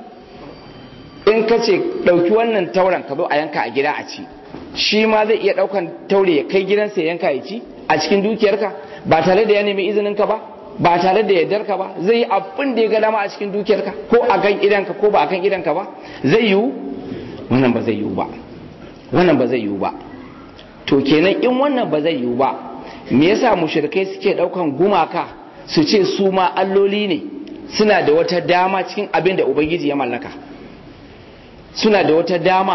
in ka ce ɗauki wannan tauren ka zo a yanka a gida a ci shi ma zai iya ɗaukan taure ya kai gidansa ya yanka ya ci a cikin dukiyarka ba tare da ya nemi izinin ka ba ba tare da yardar ka ba zai yi abin da ya ga dama a cikin dukiyarka ko a kan idanka ko ba a kan idanka ba zai yiwu wannan ba zai yiwu ba wannan ba zai yiwu ba to kenan in wannan ba zai yiwu ba me yasa mushrikai suke daukan gumaka su ce su ma alloli ne suna da wata dama cikin abin da ubangiji ya mallaka suna da wata dama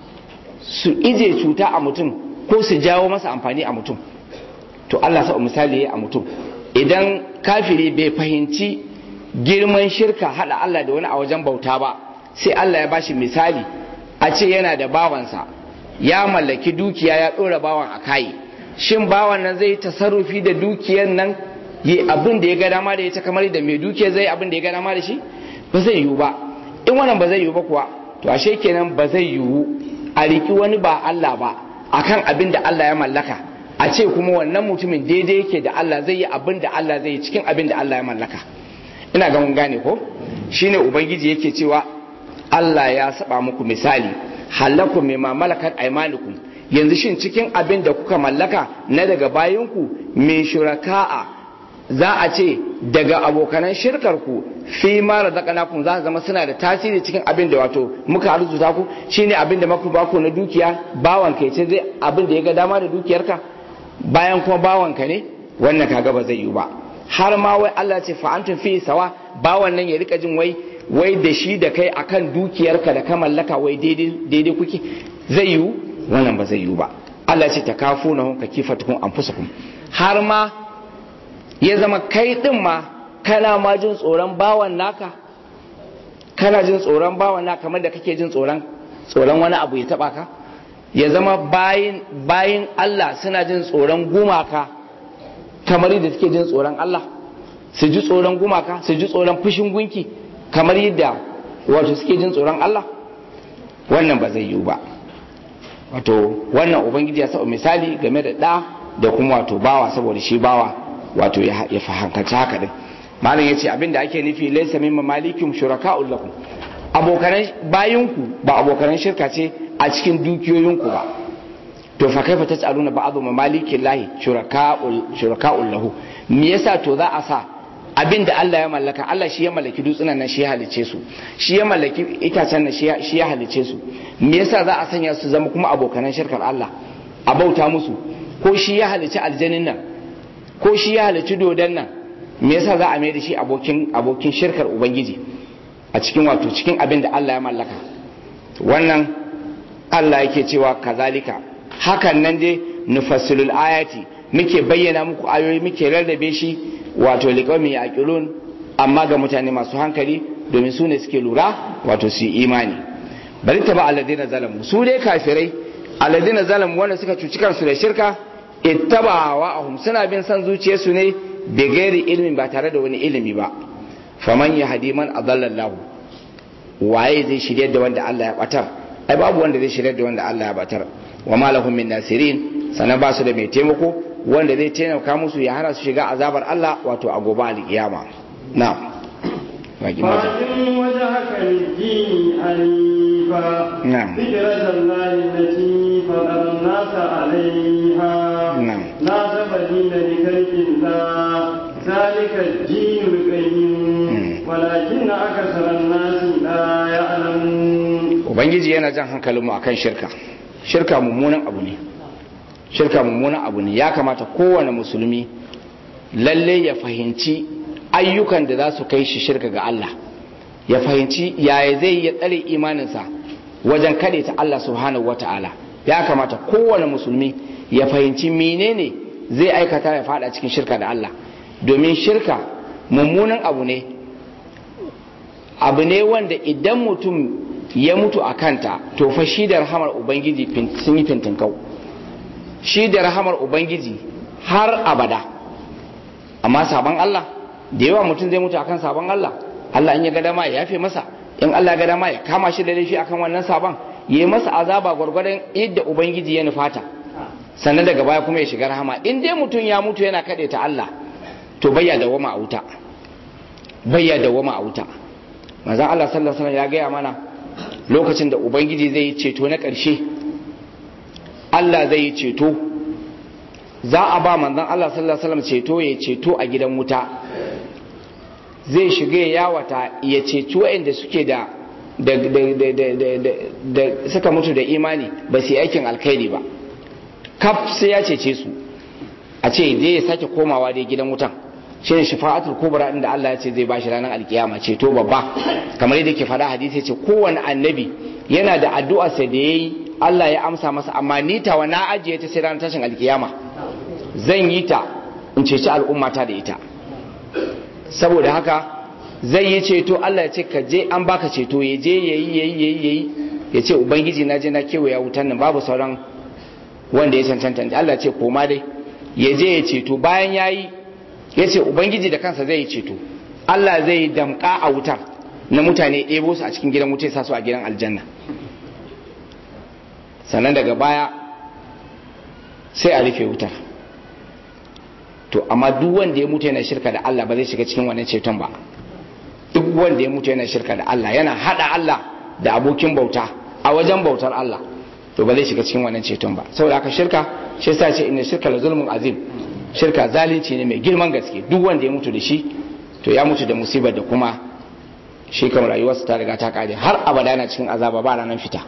su ije cuta a mutum ko su jawo masa amfani a mutum to Allah sa misali a mutum idan kafiri bai fahimci girman shirka hada Allah da wani a wajen bauta ba sai Allah ya bashi misali a ce yana da bawansa ya mallaki dukiya ya ɗora bawan a kayi shin bawan nan zai tasarrufi da dukiyar nan yi abin da ya ga dama da ita kamar da mai dukiya zai abin da ya ga dama da shi ba zai yiwu ba in wannan ba zai yiwu ba kuwa to ashe kenan ba zai yiwu a riki wani ba Allah ba akan abin da Allah ya mallaka a ce kuma wannan mutumin daidai yake da Allah zai yi abin da Allah zai yi cikin abin da Allah ya mallaka ina ga mun gane ko shine ubangiji yake cewa Allah ya saba muku misali halakum mimma malakat aymanukum yanzu shin cikin abin da kuka mallaka na daga bayinku min shuraka'a za a ce daga abokanan shirkar ku fi ma razaqnakum za zama suna da tasiri cikin abin da wato muka arzuta ku shine abin da muka baku na dukiya bawan kai ce zai abin da ya ga dama da dukiyarka bayan kuma bawan ka ne wannan kaga ba zai yi ba har ma wai Allah ce fa antum fi sawa bawan nan ya rika jin wai wai da shi da kai akan dukiyarka da ka mallaka wai daidai kuke zai yiwu wannan ba zai yiwu ba Allah ce ta kafu na ka kifa tukun an har ma ya zama kai din ma kana ma jin tsoron bawan naka kana jin tsoron bawan naka kamar da kake jin tsoron tsoron wani abu ya taba ka ya zama bayin bayin Allah suna jin tsoron gumaka kamar yadda suke jin tsoron Allah su ji tsoron gumaka su ji tsoron fushin gunki kamar yadda wato suke jin tsoron Allah wannan ba zai yiwu ba wato wannan ubangiji ya saba misali game da ɗa da kuma wato bawa saboda shi bawa wato ya fahimci haka din malam yace abinda ake nufi laysa min mamalikum shuraka'ul lakum abokanan bayinku ba abokanan shirka ce a cikin dukiyoyinku ba to fa kaifa tas'aluna ba'dhu mamalikillahi shuraka'ul shuraka'ul lahu me yasa to za a sa abin da Allah ya mallaka Allah shi ya mallaki dutsunan nan shi ya halice su shi ya mallaki itacen nan shi ya halice su me yasa za a sanya su zama kuma abokanan shirkar Allah a bauta musu ko shi ya halici aljanin nan ko shi ya halici dodon nan me yasa za a mai da shi abokin abokin shirkar ubangiji a cikin wato cikin abin da Allah ya mallaka wannan Allah yake cewa kazalika hakan nan dai nufassilul ayati muke bayyana muku ayoyi muke rarrabe shi wato liƙaumi a ƙilun amma ga mutane masu hankali domin su ne suke lura wato su imani bari ta ba alladina zalamu su dai kafirai alladina zalamu wanda suka cuci kansu da shirka ittaba wa ahum suna bin san zuciyarsu ne da gairi ilimin ba tare da wani ilimi ba faman ya hadi man adallallahu waye zai shirye da wanda Allah ya batar ai babu wanda zai shirye da wanda Allah ya batar wa ma lahum min nasirin sanan ba su da mai taimako wanda zai taimaka musu ya hana su shiga azabar Allah wato a gobe alkiyama na فاقم وجهك للدين حنيفا نعم. فكرة الله التي فطر الناس عليها نعم. لا تبديل لخلق الله ذلك الدين القيم ولكن أكثر الناس لا يعلمون ubangiji yana jan hankalinmu akan shirka shirka mummunan abu ne shirka mummunan abu ne ya kamata kowane musulmi lalle ya fahimci ayyukan da za su kai shi shirka ga Allah ya fahimci yaya zai ya tsare imaninsa wajen kaɗe ta Allah subhanahu wata'ala ya kamata kowane musulmi ya fahimci menene zai aikata ya fada cikin shirka da Allah domin shirka mummunan abu ne abu ne wanda idan mutum ya mutu a kanta to fa shi da rahamar ubangiji sun yi fintinkau shi da rahamar ubangiji har abada amma sabon Allah da yawa mutum zai mutu akan sabon Allah Allah in ya ga dama ya yafe masa in Allah ga dama ya kama shi da laifi akan wannan sabon yi masa azaba gwargwadon yadda ubangiji ya nufata sannan daga baya kuma ya shiga rahama in dai mutum ya mutu yana kaɗe ta Allah to bayya da wama a wuta bayya da wama a wuta manzon Allah sallallahu alaihi ya gaya mana lokacin da ubangiji zai yi ceto na ƙarshe Allah zai yi ceto za a ba manzon Allah sallallahu alaihi ceto ya ceto a gidan wuta zai shiga ya yawata ya ceci waɗanda suke da da suka mutu da imani ba su yi aikin alkhairi ba kaf sai ya cece su a ce je ya sake komawa dai gidan wutan shi ne shafa'atul kubra inda Allah ya ce zai bashi ranar alkiyama ceto babba kamar yadda ke faɗa hadisi ya ce kowane annabi yana da addu'a sai da yayi Allah ya amsa masa amma ni tawa na ajiye ta sai ranar tashin alkiyama zan yi ta in ceci al'ummata da ita saboda haka zai yi ceto Allah ya ce ka je an baka ceto ya je yayi yayi yayi yayi ya ce ubangiji na je na kewaya wutan nan babu sauran wanda ya cancanta Allah ya ce koma dai ya je ya ceto bayan yayi ya ce ubangiji da kansa zai yi ceto Allah zai damka a wutar na mutane ɗebo su a cikin gidan wuta ya sa su a gidan aljanna sannan daga baya sai a rufe wutar to amma duk wanda ya mutu yana shirka da Allah ba zai shiga cikin wannan ceton ba duk wanda ya mutu yana shirka da Allah yana hada Allah da abokin bauta a wajen bautar Allah to ba zai shiga cikin wannan ceton ba saboda haka shirka shi yasa ce inna shirka la zulmun azim shirka zalunci ne mai girman gaske duk wanda ya mutu da shi to ya mutu da musibar da kuma shi kan rayuwarsa ta riga ta kare har abada na cikin azaba ba ranar fita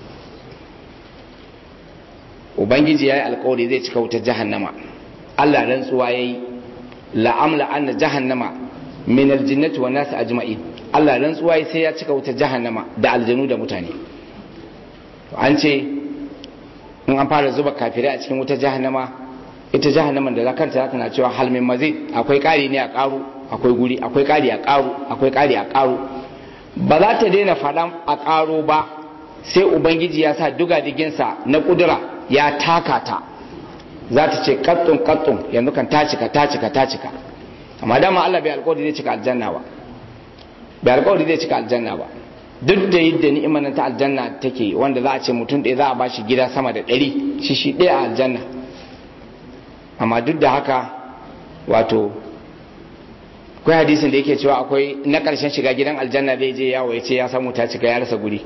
ubangiji ya yi alkawari zai cika wutar jahannama Allah rantsuwa ya yi la'amla anna jahannama min aljinnati wan nas ajma'in Allah rantsuwa ya sai ya cika wutar jahannama da aljanu da mutane to an ce in an fara zuba kafirai a cikin wutar jahannama ita jahannaman da zakanta tana cewa hal min mazid akwai kari ne a karu akwai guri akwai kari a karu akwai kari a karu ba za ta daina faɗan a karo ba sai ubangiji ya sa duga diginsa na kudura ya taka ta za ta ce kattun kattun yanzu kan ta cika ta cika ta cika amma dama Allah bai alƙawari zai cika aljanna ba bai alƙawari zai cika aljanna ba duk da yadda ni'imar ta aljanna take wanda za a ce mutum ɗaya za a bashi gida sama da ɗari shi shi ɗaya a aljanna amma duk da haka wato akwai hadisin da yake cewa akwai na ƙarshen shiga gidan aljanna zai je yawo ya ce ya samu ta cika ya rasa guri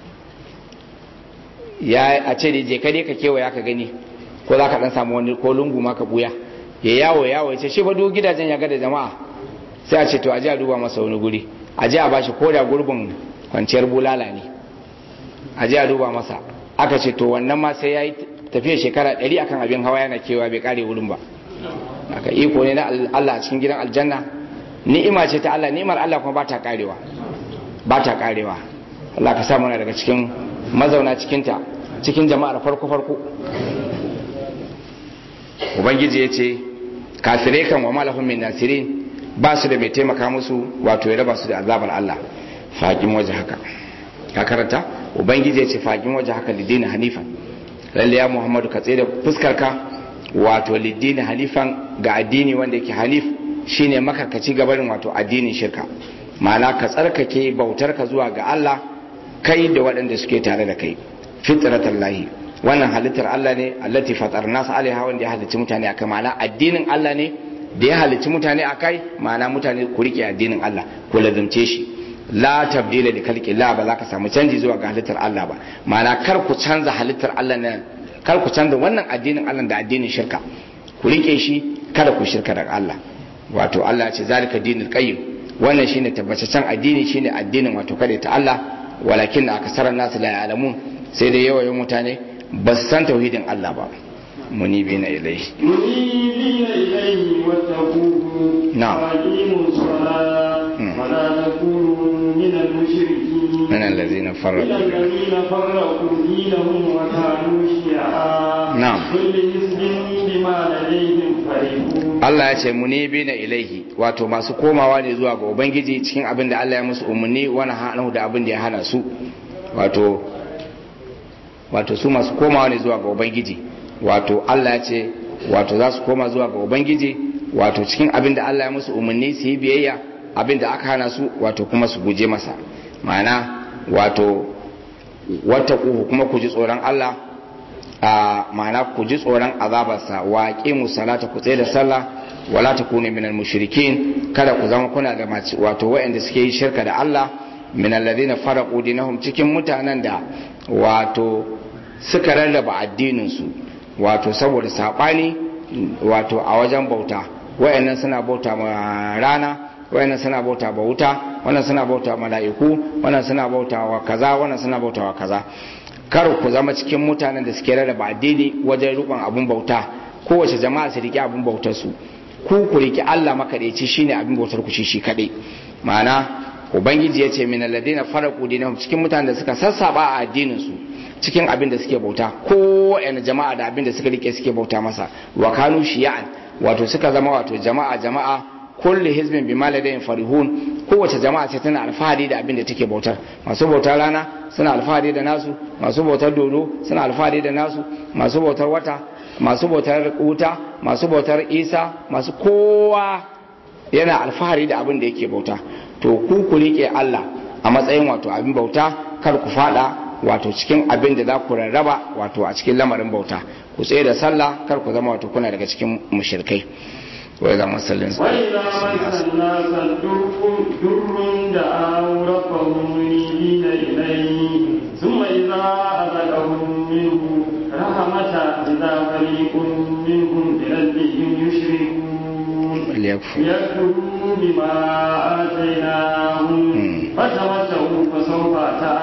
ya a ce da je kare ka kewaya ka gani ko za ka dan samu wani ko lungu ma ka buya ya yawo yawo ya ce shi ba duk gidajen ya ga da jama'a sai a ce to a je a duba masa wani guri a je a bashi ko da gurbin kwanciyar bulala ne a je a duba masa aka ce to wannan ma sai ya yi tafiya shekara ɗari akan abin hawa yana kewa bai kare wurin ba aka iko ne na Allah a cikin gidan aljanna ni'ima ce ta Allah ni'imar Allah kuma ba ta karewa ba ta karewa Allah ka sa mana daga cikin mazauna cikinta cikin jama'ar farko farko ubangiji ya ce kafirai kan wa malahun min nasirin ba su da mai taimaka musu wato ya raba su da azabar Allah faƙin waje haka ka karanta ubangiji ya ce faƙin waje haka lidini hanifan lalle ya muhammadu ka tsaye da fuskarka wato lidini hanifan ga addini wanda yake hanif shine makarkaci gabarin wato addinin shirka ma'ana ka tsarkake bautar ka zuwa ga Allah kai da waɗanda suke tare da kai fitratallahi wannan halittar Allah ne allati fatar nasu alaiha wanda ya halicci mutane akai ma'ana addinin Allah ne da ya halicci mutane akai ma'ana mutane ku rike addinin Allah ku lazumce shi la tabdila li khalqi la ba za ka samu canji zuwa ga halittar Allah ba ma'ana kar ku canza halittar Allah ne kar ku canza wannan addinin Allah da addinin shirka ku rike shi kada ku shirka da Allah wato Allah ce zalika dinul qayyim wannan shine tabbataccen addini shine addinin wato kada ta Allah walakin akasaran nasu la ya'lamun sai dai yawayin mutane ba su san tauhidin Allah ba munibina ilaihi منيبين إليه واتقوه نعم. وأقيموا الصلاة مم. ولا تكونوا من المشركين من الذين من فرقوا الذين فرقوا دينهم وكانوا شيعا نعم. كل حزب بما لديهم فرحون Allah ya ce munibi na ilaihi wato masu komawa ne zuwa ga ubangiji cikin abin da Allah ya musu umarni wani hanahu da abin da ya hana su wato wato su masu komawa ne zuwa ga ubangiji wato Allah ya ce wato za su koma zuwa ga ubangiji wato cikin abin da Allah ya musu umarni su yi biyayya abin da aka hana su wato kuma su guje masa ma'ana wato wata kuma ku ji tsoron Allah a ma'ana ku ji tsoron azabarsa wa qimu salata ku tsaye da sallah wala takunu minal mushrikin kada ku zama kuna da mace wato waɗanda suke yi shirka da Allah min alladhina faraqu dinahum cikin mutanen da wato suka rarraba addinin su wato saboda sabani wato a wajen bauta wayannan suna bauta ma rana wayannan suna bauta ba wuta wannan suna bauta mala'iku wannan suna bauta wa kaza wannan suna bauta wa kaza kar ku zama cikin mutanen da suke rarraba addini wajen rukun abun bauta kowace jama'a su rike abun bautar su ku ku rike Allah makadaici shine abin bautar ku shi shi kadai ma'ana ubangiji ya ce min alladina faraqu dinahum cikin mutanen da suka sassaba a addinin su cikin abin da suke bauta ko yana jama'a da abin da suka rike suke bauta masa wa kanu shiya'an wato suka zama wato jama'a jama'a kulli hizbin bima ladayhim farihun kowace jama'a ce tana alfahari da abin da take bautar masu bautar rana suna alfahari da nasu masu bautar dodo suna alfahari da nasu masu bautar wata masu bautar wuta masu bautar isa masu kowa yana alfahari da abin da yake bauta to ku ku rike Allah a matsayin wato abin bauta kar ku fada wato cikin abin da za ku rarraba wato a cikin lamarin bauta ku tsaye da sallah kar ku zama wato kuna daga cikin mushrikai wai zama sallin وإذا مس الناس الضر ضر دعوا ربهم منيبين إليه ثم إذا أذقهم منه رحمة إذا فريق منهم بربهم يشركون liyakfu ليكفروا بما آتيناهم فتمتعوا فسوف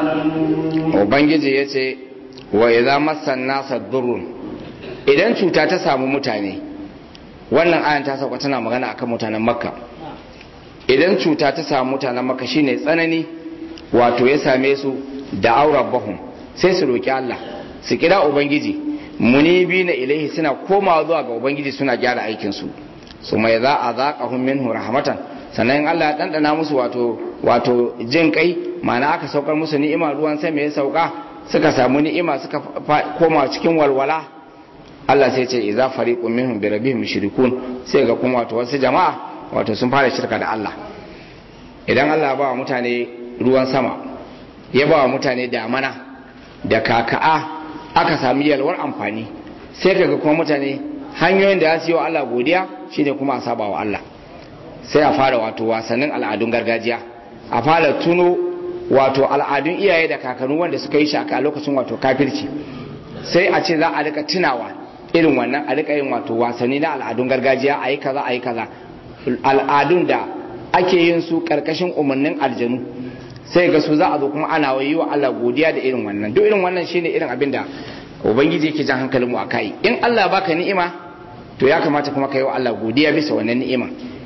تعلمون ubangiji ya ce wa idza massan nasa durrun idan cuta ta samu mutane wannan ayan ta sauka tana magana akan mutanen makka idan cuta ta samu mutanen makka shine tsanani wato ya same su da aurabahum sai su roki Allah su kira ubangiji munibi na ilaihi suna komawa zuwa ga ubangiji suna gyara aikin su su mai za a zaƙahun minhu rahmatan sannan in Allah ya ɗanɗana musu wato wato jin kai ma'ana aka saukar musu ni'ima ruwan sai mai sauka suka samu ni'ima suka fa- koma cikin walwala Allah sai ce idza fariqun minhum bi rabbihim mushrikun sai ga kuma wato wasu jama'a wato sun fara shirka da Allah idan Allah ya ba wa mutane ruwan sama ya ba wa mutane damana da kaka'a aka sami yalwar amfani sai kaga kuma mutane hanyoyin da ya su yi wa Allah godiya shine kuma a saba wa Allah sai a fara wato wasannin al'adun gargajiya a fara tuno wato al'adun iyaye da kakanni wanda suka yi shaka a lokacin wato kafirci sai a ce za a rika tunawa irin wannan a rika yin wato wasanni na al'adun gargajiya a yi kaza a yi kaza al'adun da ake yin su karkashin umarnin aljanu sai ga su za a zo kuma ana yi wa Allah godiya da irin wannan duk irin wannan shine irin abin da ubangiji yake jan hankalin mu akai in Allah baka ni'ima to ya kamata kuma ka yi wa Allah godiya bisa wannan ni'ima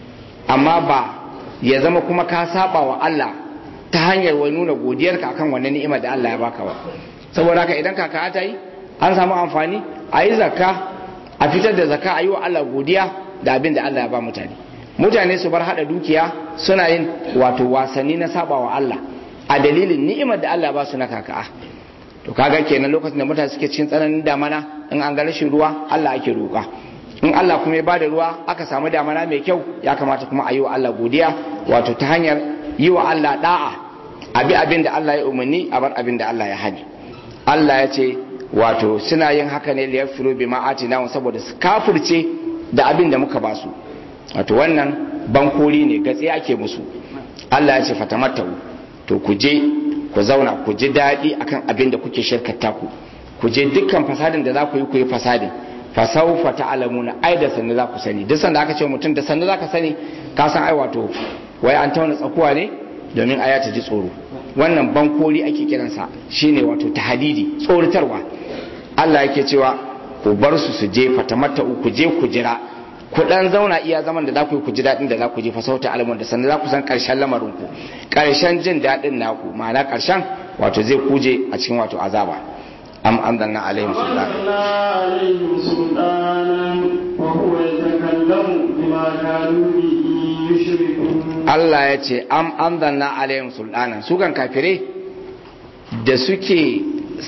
amma ba ya zama kuma ka saba wa Allah ta hanyar wani nuna godiyarka akan wannan ni'ima da Allah ya baka ba saboda haka idan kaka ta yi an samu amfani a yi zakka a fitar da zakka a yi wa Allah godiya da abin da Allah ya ba mutane mutane su bar hada dukiya suna yin wato wasanni na saba wa Allah a dalilin ni'imar da Allah ba su na kaka to kaga kenan lokacin da mutane suke cikin tsananin damana in an ga rashin ruwa Allah ake roƙa in Allah kuma ya bada ruwa aka samu damana mai kyau ya kamata kuma a yi wa Allah godiya wato ta hanyar yi wa Allah da'a abi abin da Allah ya umarni a bar abin da Allah ya hani Allah ya ce wato suna yin haka ne liyar firo bi ma'atina saboda su kafirce da abin da muka basu wato wannan bankori ne gatse ake musu Allah ya ce fatamattau to ku je ku zauna ku ji daɗi akan abin da kuke shirkata ku ku je dukkan fasadin da za ku yi ku yi fasadin fasaufa ta'lamuna ai da sannu za ku sani duk sanda aka ce mutum da sannu za ka sani ka san ai wato wai an tauna tsakuwa ne domin aya ta ji tsoro wannan bankori ake kiransa shine wato tahdidi tsoritarwa Allah yake cewa ku bar su su je fatamatta ku je ku jira ku dan zauna iya zaman da za ku yi ku ji daɗin da za ku ji fasauta alamun da sannan za ku san ƙarshen lamarin ku ƙarshen jin daɗin naku ma'ana ƙarshen wato zai kuje a cikin wato azaba am anzalna alaihim sultan عليهم سلطانا وهو يتكلم بما كانوا به يشركون Allah ya ce am anzalna alaihim sultanan su kan kafire da suke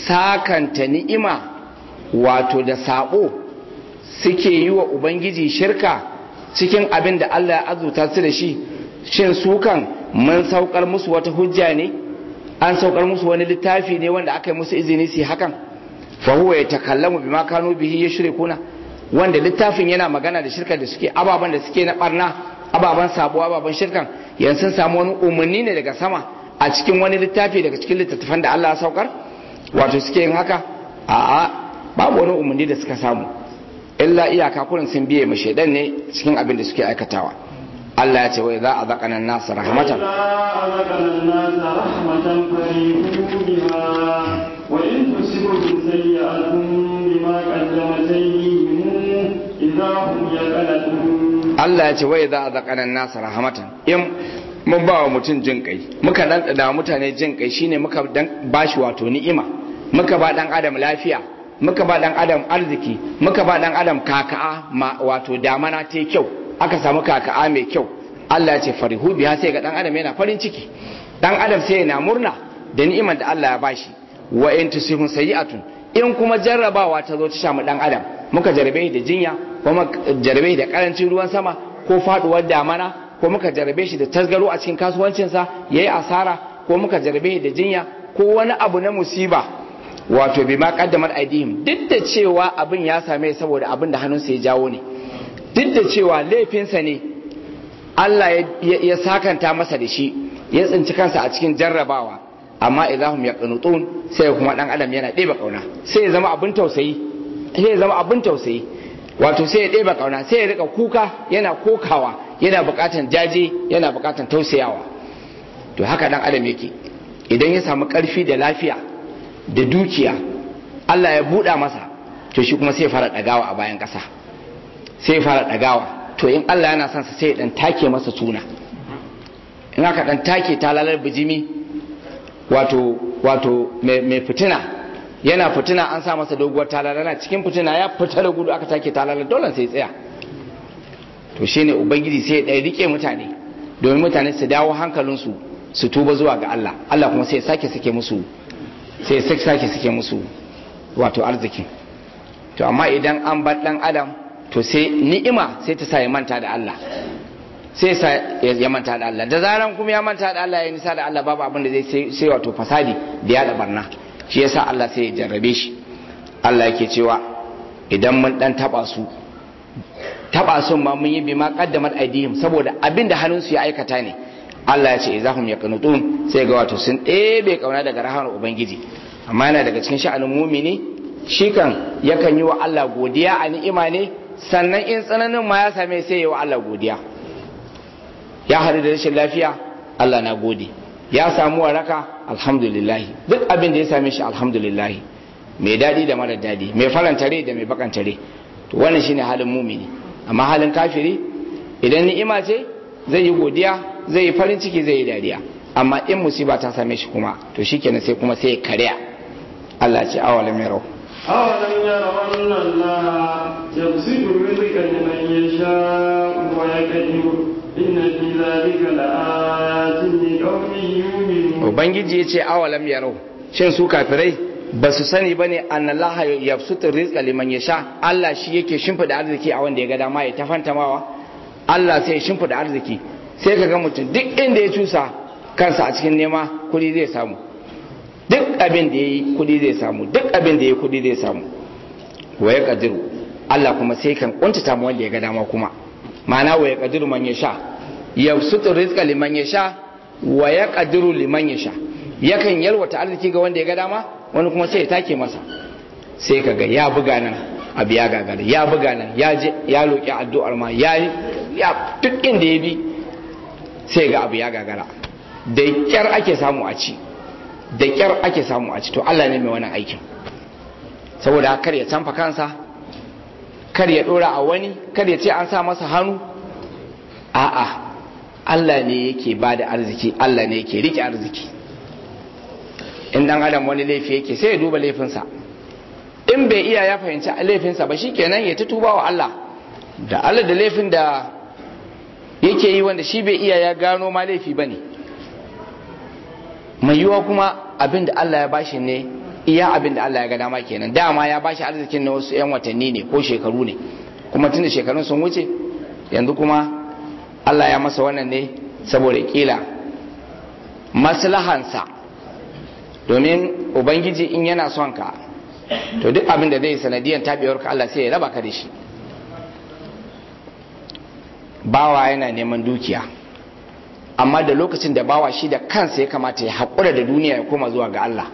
sakanta ni'ima wato da sabo suke yi wa ubangiji shirka cikin abin da Allah ya azuta su da shi shin su kan mun saukar musu wata hujja ne an saukar musu wani littafi ne wanda aka yi musu izini su yi hakan fa huwa yatakallamu bima kanu bihi yushrikuna wanda littafin yana magana da shirka da suke ababan da suke na barna ababan sabo ababan shirkan yanzu sun samu wani umarni ne daga sama a cikin wani littafi daga cikin littattafan da Allah ya saukar wato suke yin haka a'a babu wani umarni da suka samu illa iyaka kurin sun biye ma shaidan ne cikin abin da suke aikatawa Allah ya ce wai za a zaƙanan nasu rahmatan إذا أذقنا الناس رحمة فرحوا بها وإن تصبهم سيئة بما قدمت أيديهم إذا هم يقلقون Allah ya ce wai za a zaƙanan nasu rahmatan in mun ba wa mutum jin kai muka dan da mutane jin kai shine muka dan bashi wato ni'ima muka ba dan adam lafiya muka ba dan adam arziki muka ba dan adam kaka'a ma wato damana ta kyau aka samu kaka'a mai kyau Allah ya ce farihu biha sai ga dan adam yana farin ciki dan adam sai yana murna da ni'imar da Allah ya bashi wa in tusihun sayi'atun in kuma jarrabawa ta zo ta samu dan adam muka jarabe da jinya ko muka jarabe da karancin ruwan sama ko faduwar damana ko muka jarabe shi da tasgaro a cikin kasuwancinsa yayi asara ko muka jarabe da jinya ko wani abu na musiba wato bi ma kaddamar aidihim duk da cewa abin ya same saboda abin da hannunsa ya jawo ne duk da cewa laifinsa ne Allah ya sakanta masa da shi ya tsinci kansa a cikin jarrabawa amma idahum yaqnutun sai kuma dan adam yana ɗeba kauna sai ya zama abin tausayi sai ya zama abin tausayi wato sai ya ɗeba kauna sai ya rika kuka yana kokawa yana buƙatan jaje yana buƙatan tausayawa to haka dan adam yake idan ya samu ƙarfi da lafiya da dukiya Allah ya buɗa masa to shi kuma sai ya fara ɗagawa a bayan ƙasa sai ya fara ɗagawa to in Allah yana son sa sai ya dan take masa tuna in aka dan take ta lalar bijimi wato wato mai fitina yana fitina an sa masa doguwar talala cikin fitina ya fita da gudu aka take talala dole sai tsaya to shine ubangiji sai ya ɗaya rike mutane domin mutane su dawo hankalinsu su tuba zuwa ga Allah Allah kuma sai ya sake sake musu sai ya sake sake musu wato arziki to amma idan an bar dan adam to sai ni'ima sai ta sa ya manta da Allah sai sa ya manta da Allah da zaran kuma ya manta da Allah ya nisa da Allah babu abin da zai sai wato fasadi da ya da barna shi yasa Allah sai ya jarrabe shi Allah yake cewa idan mun dan taba su taba sun ma mun yi bi ma qaddamat aidihim saboda abin da hannunsu ya aikata ne Allah ya ce izahum yaqnutun sai ga wato sun ɗebe kauna daga rahamar ubangiji amma yana daga cikin sha'anin mumini shi kan yakan yi wa Allah godiya a ni'ima ne sannan in tsananin ma ya same sai yi wa Allah godiya ya haɗu da rashin lafiya Allah na gode ya samu waraka alhamdulillah duk abin da ya same shi alhamdulillah mai daɗi da mara daɗi mai faranta rai da mai bakanta rai to wannan shine halin mumini amma halin kafiri idan ni'ima ce zai yi godiya zai yi farin ciki zai yi dariya amma in musiba ta same shi kuma to shikenan sai kuma sai ya karya Allah ce awalam yarau أولم يروا أن الله يبسط الرزق لمن يشاء ويقدر إن في ذلك لآيات لقوم يؤمنون ubangiji ya ce awalam yarau shin su kafirai ba su sani ba ne an Allah ya sutur rizqa liman ya sha Allah shi yake shimfida arziki a wanda ya ga dama ya tafantamawa Allah sai ya shimfida arziki sai ka ga mutum duk inda ya cusa kansa a cikin nema kuɗi zai samu duk abin da ya yi kuɗi zai samu duk abin da ya yi kuɗi zai samu wa ya kadiru Allah kuma sai kan kuntata mu wanda ya ga dama kuma ma'ana wa ya kadiru man ya sha ya sutur rizqa liman ya sha wa ya kadiru liman ya sha yakan yalwata arziki ga wanda ya ga dama wani kuma sai ya take masa sai kaga ya buga nan abu ya gagara ya buga nan ya je ya roki addu'ar ma ya ya duk inda ya bi sai ga abu ya gagara da kyar ake samu a ci da kyar ake samu a ci to Allah ne mai wannan aikin saboda kar ya canfa kansa kar ya dora a wani kar ya ce an sa masa hannu a'a Allah ne yake ba da arziki Allah ne yake rike arziki in dan adam wani laifi yake sai ya duba laifinsa in bai iya ya fahimci laifinsa ba shikenan ya ta tuba wa Allah da Allah da laifin da yake yi wanda shi bai iya ya gano ma laifi bane mai yiwa kuma abin da Allah ya bashi ne iya abin da Allah ya ga dama kenan dama ya bashi arzikin na wasu 'yan watanni ne ko shekaru ne kuma tunda shekarun sun wuce yanzu kuma Allah ya masa wannan ne saboda kila maslahansa domin ubangiji in yana son ka to duk abin da zai sanadiyar tabewar ka Allah sai ya raba ka da shi bawa yana neman dukiya amma da lokacin da bawa shi da kansa ya kamata ya haƙura da duniya ya koma zuwa ga Allah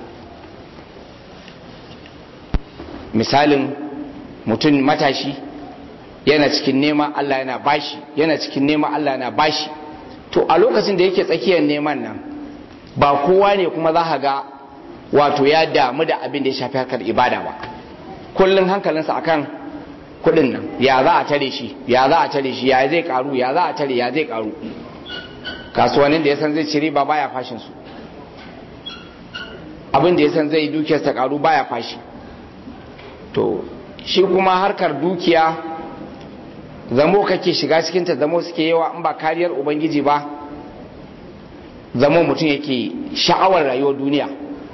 misalin mutum matashi yana cikin nema Allah yana bashi yana cikin nema Allah yana bashi to a lokacin da yake tsakiyar neman nan ba kowa ne kuma za ga wato ya damu da abin da ya shafi harkar ibada ba kullum hankalinsa akan kudin nan ya za a tare shi ya za a tare shi ya zai karu ya za a tare ya zai karu kasuwannin da ya san zai ci riba baya fashin su abin da ya san zai dukiyarsa karu baya fashi to shi kuma harkar dukiya zamo kake shiga cikin ta zamo suke yawa in ba kariyar ubangiji ba zamo mutum yake sha'awar rayuwar duniya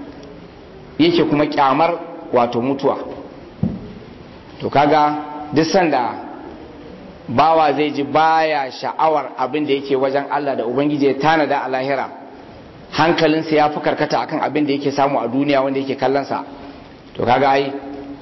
yake kuma kyamar wato mutuwa to kaga duk sanda bawa zai ji baya sha'awar abin da yake wajen Allah da ubangiji ya tanada a lahira hankalinsa ya fi karkata akan abin da yake samu a duniya wanda yake kallonsa to kaga ai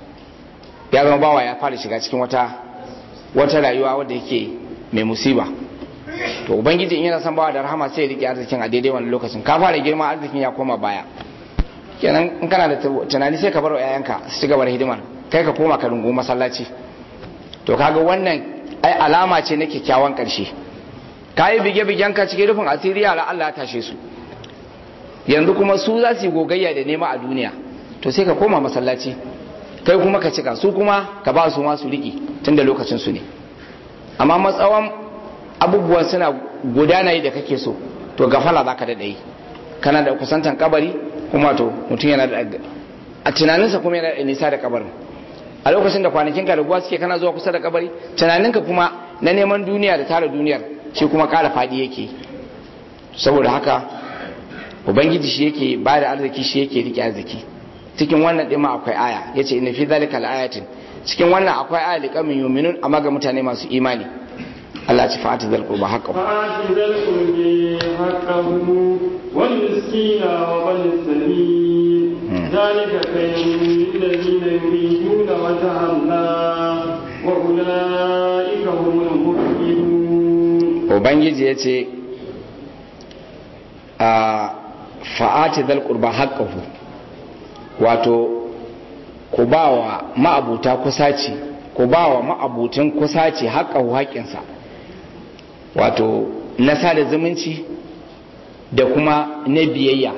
ya zama bawa ya fara shiga cikin wata wata rayuwa wadda yake mai musiba to ubangiji in yana son bawa da rahama sai ya rike arzikin a daidai wani lokacin ka fara girma arzikin ya koma baya kenan in kana da tunani sai ka bar wa yayanka su ci gaba da hidimar kai ka koma ka rungu masallaci to kaga wannan ai alama ce na kyakkyawan karshe ka yi bige-bigen ka cikin rufin asiri yara Allah ya tashe su yanzu kuma su za su yi gogayya da nema a duniya to sai ka koma masallaci kai kuma ka cika su kuma ka ba su masu riki tun da lokacin su ne amma matsawan abubuwan suna gudana yi da kake so to gafala za ka daɗa yi kana da kusantan kabari kuma to mutum yana da a tunaninsa kuma yana da nisa da kabarin a lokacin da kwanakin ka raguwa suke kana zuwa kusa da kabari tunaninka kuma na neman duniya da tara duniyar shi kuma kara faɗi yake saboda haka ubangiji shi yake ba da arziki shi yake rike arziki cikin wannan ɗin ma akwai aya yace inna fi zalika ayatin cikin wannan akwai aya li qaumin yu'minun amma ga mutane masu imani Allah ci fa'ati zal qurba haqqahu fa'ati zal qurbi haqqahu wal miskina wa bal sabil zalika khayrun lil ladina yuriduna wajha Allah wa ulaika humul muflihun ubangiji yace a fa'ati zal qurba haqqahu wato ku ba wa ma'abuta kusaci ku ba wa ma'abutin kusaci haƙahu haƙinsa wato na sada zumunci da kuma na biyayya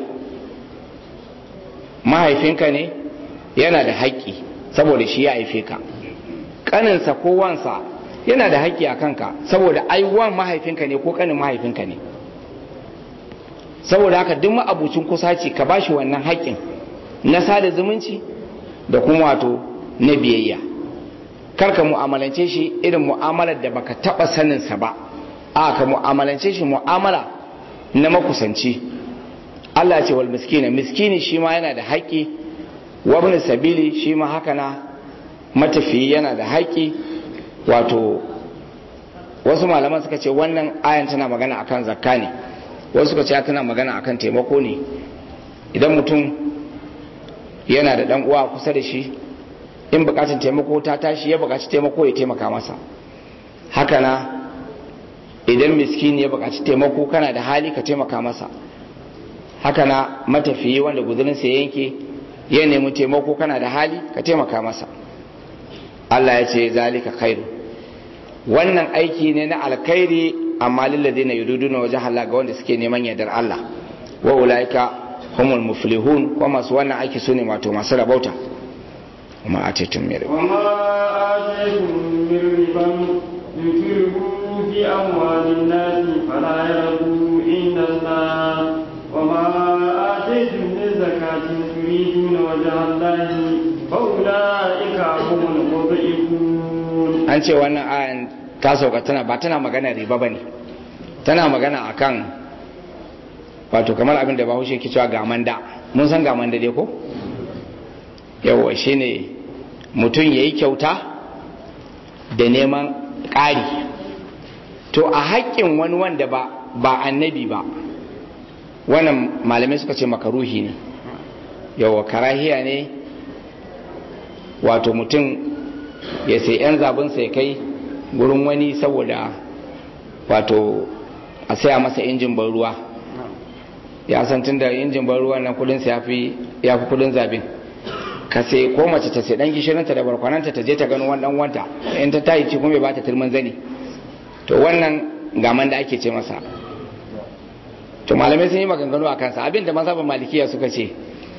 mahaifinka ne yana da haƙƙi saboda shi ya haife ka ƙaninsa ko wansa yana da haƙƙi a kanka saboda aiwan mahaifinka ne ko ƙanin mahaifinka ne saboda haka duk ma'abucin kusaci ka ba shi wannan haƙƙin na sada zumunci da kuma wato na biyayya karka mu'amalance shi irin mu'amalar da baka taba saninsa ba a ka mu'amalance shi mu'amala na makusanci Allah ce wal miskina miskini shi ma yana da haƙƙi wabin sabili shi ma haka na matafiyi yana da haƙƙi wato wasu malaman suka ce wannan ayan tana magana akan zakka ne wasu suka ce tana magana akan taimako ne idan mutum yana da dan uwa kusa da shi in bukatun taimako ta tashi ya bukaci taimako ya taimaka masa haka na idan miskini ya bukaci taimako kana da hali ka taimaka masa haka na matafiyi wanda guzurinsa ya yanke ya nemi taimako kana da hali ka taimaka masa Allah ya ce zalika khairu wannan aiki ne na alkhairi amma lilladina yududuna wajha Allah ga wanda suke neman yardar Allah wa ulaika humul muflihun ko masu wannan aiki sune wato masu rabauta kuma a tetun mere وما آتيتم بالربا يكرهوا في أموال الناس فلا يربوا عند الله وما آتيتم من زكاة تريدون وجه الله فأولئك هم المضعفون an ce wannan ayan ta sauka tana ba tana magana riba ba ne tana magana akan wato kamar abin da bahaushe ke cewa gamanda mun san gamanda dai ko yawa shine mutum ya yi kyauta da neman ƙari to a haƙƙin wani wanda ba ba annabi ba wannan malamai suka ce makaruhi ne yawa karahiya ne wato mutum ya sai 'yan zabinsa ya kai gurin wani saboda wato a saya masa injin ban ruwa ya san tun da injin ban ruwa nan kudinsa ya fi kudin zabin ka sai ko mace ta sai dan gishirinta da barkwananta ta je ta gano wani dan wanta in ta tayi ci kuma bai bata turmin zani to wannan gaman da ake ce masa to malamai sun yi maganganu a kansa abin da mazhabin malikiya suka ce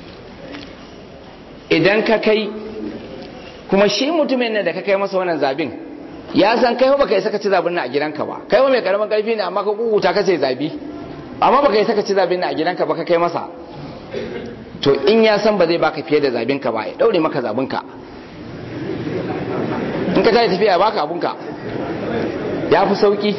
idan ka kai kuma shi mutumin nan da ka kai masa wannan zabin ya san kai baka yi saka ci zabin nan a gidanka ba kai mai karamin karfi ne amma ka kukuta ka ce zabi amma baka yi saka ci zabin nan a gidanka ba ka kai masa to in ya san ba zai baka fiye da zabin ka ba ya daure maka zabin ka in ka tafi tafiya baka abun ka ya fi sauki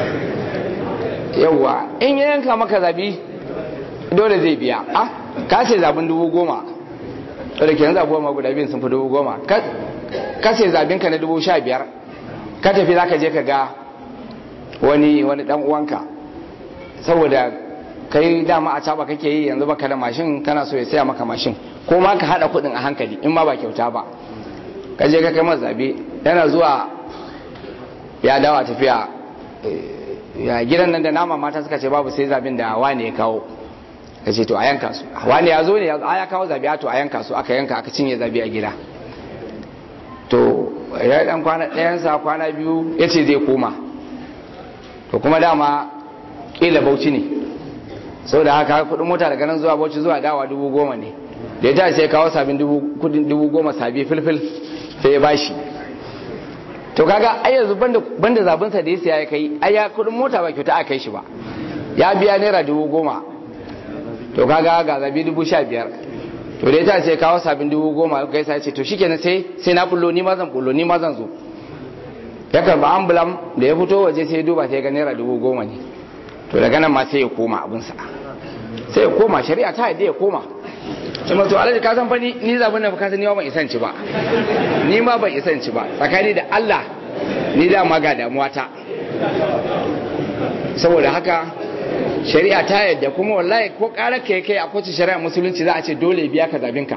yawwa in ya yanka maka zabi dole zai biya ah ka ce zabin dubu goma da ke yanzu abubuwa guda biyun sun fi dubu goma ka ce zabinka na dubu sha biyar ka tafi za ka je ka ga wani wani dan uwanka saboda kai dama a caba kake yi yanzu baka da mashin kana so ya saya maka mashin ko ma ka hada kudin a hankali in ma ba kyauta ba ka je ka kai masa zabe yana zuwa ya dawa tafiya ya gidan nan da nama mata suka ce babu sai zabin da wane ya kawo ka ce to a yanka su wani ya zo ne ya kawo zabi to a yanka su aka yanka aka cinye zabi a gida to ya dan kwana ɗayansa kwana biyu ya ce zai koma to kuma dama ƙila bauchi ne sau da haka kudin mota daga nan zuwa bauchi zuwa dawa dubu goma ne da ya ta sai kawo sabin kudin dubu goma sabi filfil sai ya bashi to kaga ai yanzu banda zabinsa da ya siya ya kai ai ya kudin mota ba kyauta a kai shi ba ya biya naira dubu goma to kaga ga zabi dubu sha biyar to dai ta ce kawo sabin dubu goma kai sai ce to shikenan sai sai na bullo ni ma zan bullo ni ma zan zo ya karba ambulam da ya fito waje sai duba sai ga naira dubu goma ne to daga nan ma sai ya koma abinsa sai ya koma shari'a ta yadda ya koma kuma to alhaji ka san fa ni ni zabin nan ka san ni ma ban isan ci ba ni ma ban isan ci ba tsakani da Allah ni da ma ga damuwa ta saboda haka shari'a ta yadda kuma wallahi ko ƙarar ka kai a kowace shari'a musulunci za a ce dole biya ka zabinka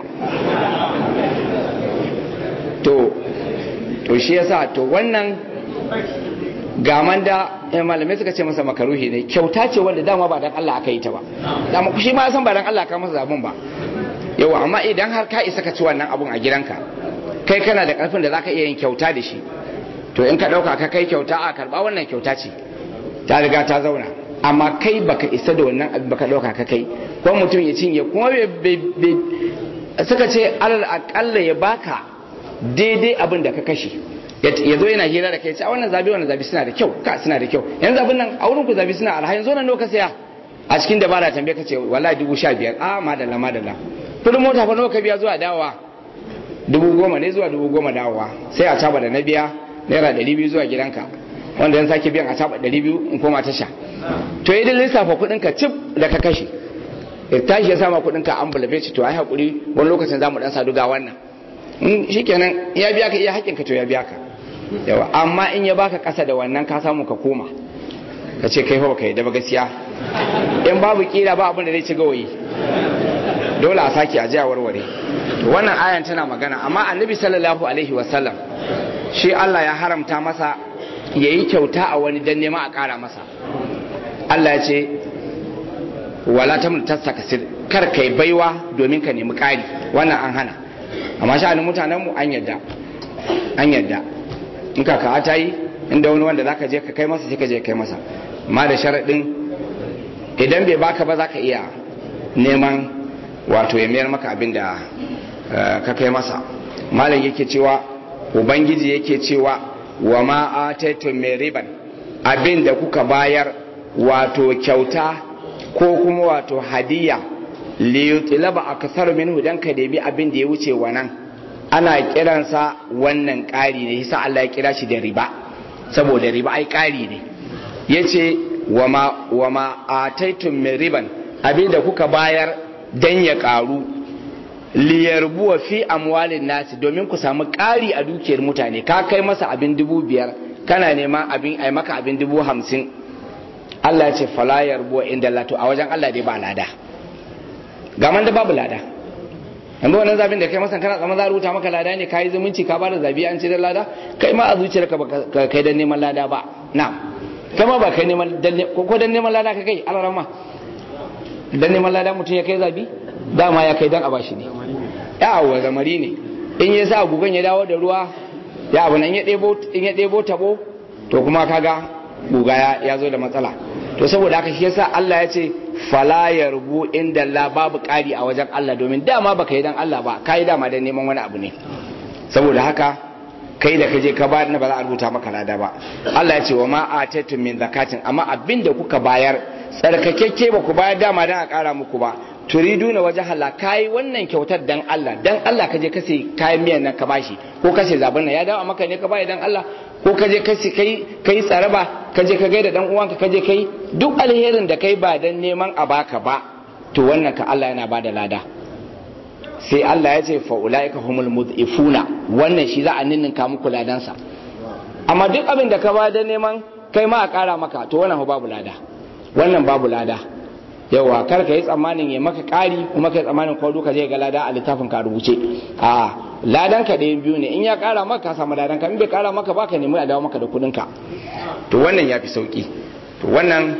to to shi yasa to wannan gaman da malamai suka ce masa makaruhi ne kyauta ce wanda dama ba dan Allah aka yi ta ba dama shi ma san ba dan Allah ka masa zabin ba yawa amma idan har ka isa ka ci wannan abun a gidanka kai kana da karfin da zaka iya yin kyauta da shi to in ka dauka ka kai kyauta a karba wannan kyauta ce ta riga ta zauna amma kai baka isa da wannan abin baka dauka ka kai ko mutum ya cinye kuma suka ce alal akalla ya baka daidai abin da ka kashe ya zo yana hira da kai ce a wannan zabi wannan zabi suna da kyau ka suna da kyau yanzu zabin nan a wurin ku zabi suna alha yanzu nan ka saya a cikin dabara tambaye ka ce wallahi dubu sha biyar a madalla madalla kudin mota fa nawa ka biya zuwa dawowa dubu goma ne zuwa dubu goma dawowa sai a caba da na biya naira ɗari biyu zuwa gidanka wanda yan sake biyan a caba ɗari biyu in koma tasha to idan lissafa kuɗin ka cif da ka kashe ya tashi ya sama kuɗin ka an bulabe ci to ai hakuri wani lokacin za mu ɗan sadu ga wannan in shikenan ya biya ka iya haƙƙin ka to ya biya ka yawa amma in ya baka ƙasa da wannan ka samu ka koma ka ce kai fa baka yi da ba gaskiya in babu kila ba abin da zai ci gawayi dole a sake a jiya warware wannan ayan tana magana amma annabi sallallahu alaihi wasallam shi Allah ya haramta masa ya yi kyauta a wani dan nema a ƙara masa Allah ya ce wala ta tassa kasir kar kai baiwa domin ka nemi ƙari wannan an hana amma sha'anin mutanenmu an yadda an yadda in ka ka ta yi inda wani wanda zaka je ka kai masa sai ka je kai masa amma da sharaɗin idan bai baka ba zaka iya neman wato ya mayar maka abin da ka kai masa malam yake cewa ubangiji yake cewa wa ma ataitum min riban abin da kuka bayar wato kyauta ko kuma wato hadiya li yutlaba akthar minhu dan ka debi abin da ya wuce wannan ana kiransa wannan ƙari ne yasa Allah ya kira shi da riba saboda riba ai ƙari ne yace wa ma wa ma ataitum min riban abin da kuka bayar dan ya ƙaru liyarbuwa fi amwalin nasi domin ku samu ƙari a dukiyar mutane ka kai masa abin dubu biyar kana nema abin ai maka abin dubu hamsin Allah ya ce fala yarbuwa inda lato a wajen Allah dai ba lada gaman da babu lada yanzu wannan zabin da kai masa kana tsaman za a rubuta maka lada ne kayi zumunci ka bada zabi an ce da lada kai ma a zuciyarka ba kai dan neman lada ba na kai ma ba kai neman ko dan neman lada ka kai alarama dan neman lada mutum ya kai zabi dama ya kai dan a bashi ne ya wa zamari ne in ya sa gugan ya dawo da ruwa ya abu nan in ya ɗebo tabo to kuma kaga guga ya zo da matsala to saboda haka shi yasa Allah ya ce fala yarbu inda Allah babu ƙari a wajen Allah domin dama baka yi dan Allah ba kai dama dan neman wani abu ne saboda haka kai da kaje ka bayar na ba za a rubuta maka lada ba Allah ya ce wa ma atatu min zakatin amma abinda kuka bayar tsarkakekke ba ku bayar dama dan a ƙara muku ba turiduna waje hala kai wannan kyautar dan Allah dan Allah kaje ka sai kayan miyan nan ka bashi ko ka sai zaben nan ya dawo maka ne ka bayi dan Allah ko kaje ka sai kai kai tsaraba kaje ka gaida dan uwanka kaje kai duk alherin da kai ba dan neman a baka ba to wannan ka Allah yana bada lada sai Allah ya ce fa ulaika humul mudhifuna wannan shi za a ninninka muku ladansa amma duk abin da ka ba dan neman kai ma a kara maka to wannan babu lada wannan babu lada yawa kar ka yi tsammanin ya maka ƙari kuma ka yi tsammanin ko duka zai ga lada a littafin ka rubuce a ladan ka ɗayan biyu ne in ya ƙara maka ka samu ladan ka in bai ƙara maka baka nemi a dawo maka da kuɗin ka to wannan ya fi sauki to wannan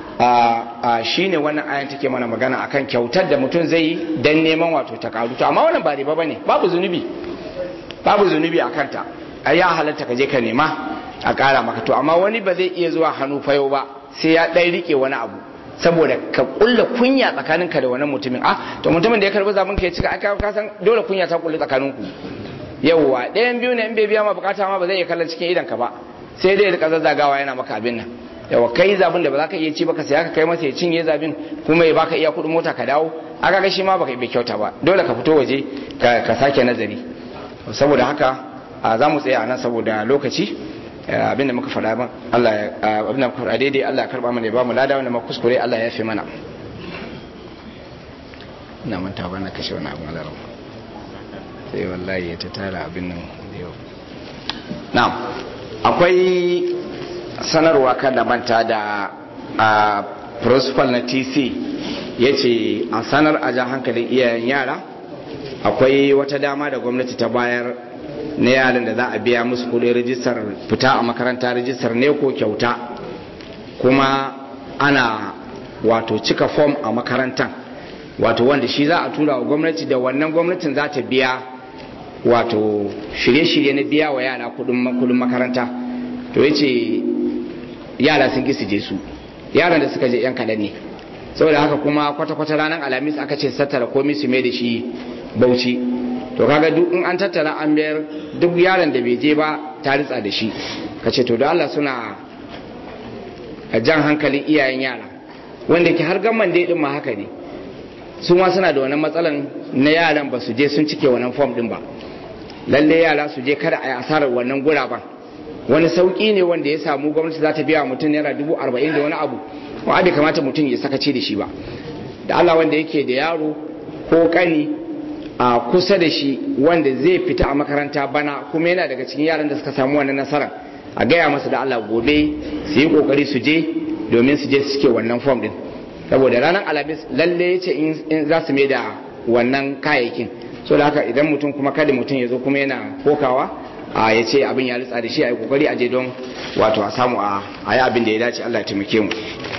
a shine wannan ayan take mana magana akan kyautar da mutum zai yi dan neman wato ta karu to amma wannan ba riba bane babu zunubi babu zunubi a kanta a ya halatta ka je ka nema a ƙara maka to amma wani ba zai iya zuwa hannu fayo ba sai ya ɗan rike wani abu saboda ka kulla kunya tsakaninka da wannan mutumin ah to mutumin da ya karbi zaben ka ya cika aka ka san dole kunya ta kulle tsakaninku yawwa ɗayan biyu ne in bai biya ma bukata ma ba zai iya kallon cikin idan ka ba sai dai ya rika zazzagawa yana maka abin nan yawa kai zabin da ba za ka iya ci ba ka sai ka kai masa ya cinye zabin kuma ya baka iya kuɗin mota ka dawo aka ga shi ma baka bai kyauta ba dole ka fito waje ka sake nazari saboda haka za mu tsaya a nan saboda lokaci abinda muka faɗa ba Allah abinda muka faɗa daidai Allah ya karba mana ya ba mu lada wanda muka kuskure Allah ya fi mana ina manta ba na kashe wani abu alaram sai wallahi ya ta tara abin nan da yau na'am akwai sanarwa kan da manta da a principal na TC ya ce a sanar a jan hankalin iyayen yara akwai wata dama da gwamnati ta bayar na yaran da za a biya musu kudin rijistar fita a makaranta rijistar ne ko kyauta kuma ana wato cika fom a makarantan wato wanda shi za a tura wa gwamnati da wannan gwamnatin za ta biya wato shirye-shirye na biya wa yara kudin makaranta to ya ce yara sun su je su yaran da suka je yan kaɗan ne saboda haka kuma kwata-kwata ranar alhamis aka ce tattara komai su mai da shi bauchi to kaga duk in an tattara an biyar duk yaron da bai je ba ta ritsa da shi ka ce to da Allah suna a jan hankalin iyayen yara wanda ke har gamman dai din ma haka ne su ma suna da wannan matsalan na yaran ba su je sun cike wannan form din ba lalle yara su je kada a yi asarar wannan guraben wani sauki ne wanda ya samu gwamnati za ta biya mutum naira dubu arba'in da wani abu wa bai kamata mutum ya sakaci da shi ba da Allah wanda yake da yaro ko kani a kusa da shi wanda zai fita a makaranta bana kuma yana daga cikin yaran da suka samu wannan nasarar a gaya masa da Allah gobe su yi kokari su je domin su je su cike wannan form din saboda ranar alhamis lalle ya ce in za su mai da wannan kayayyakin so da haka idan mutum kuma kada mutum ya zo kuma yana kokawa a ya ce abin ya ritsa da shi a yi kokari a je don wato a samu a yi abin da ya dace Allah ya taimake mu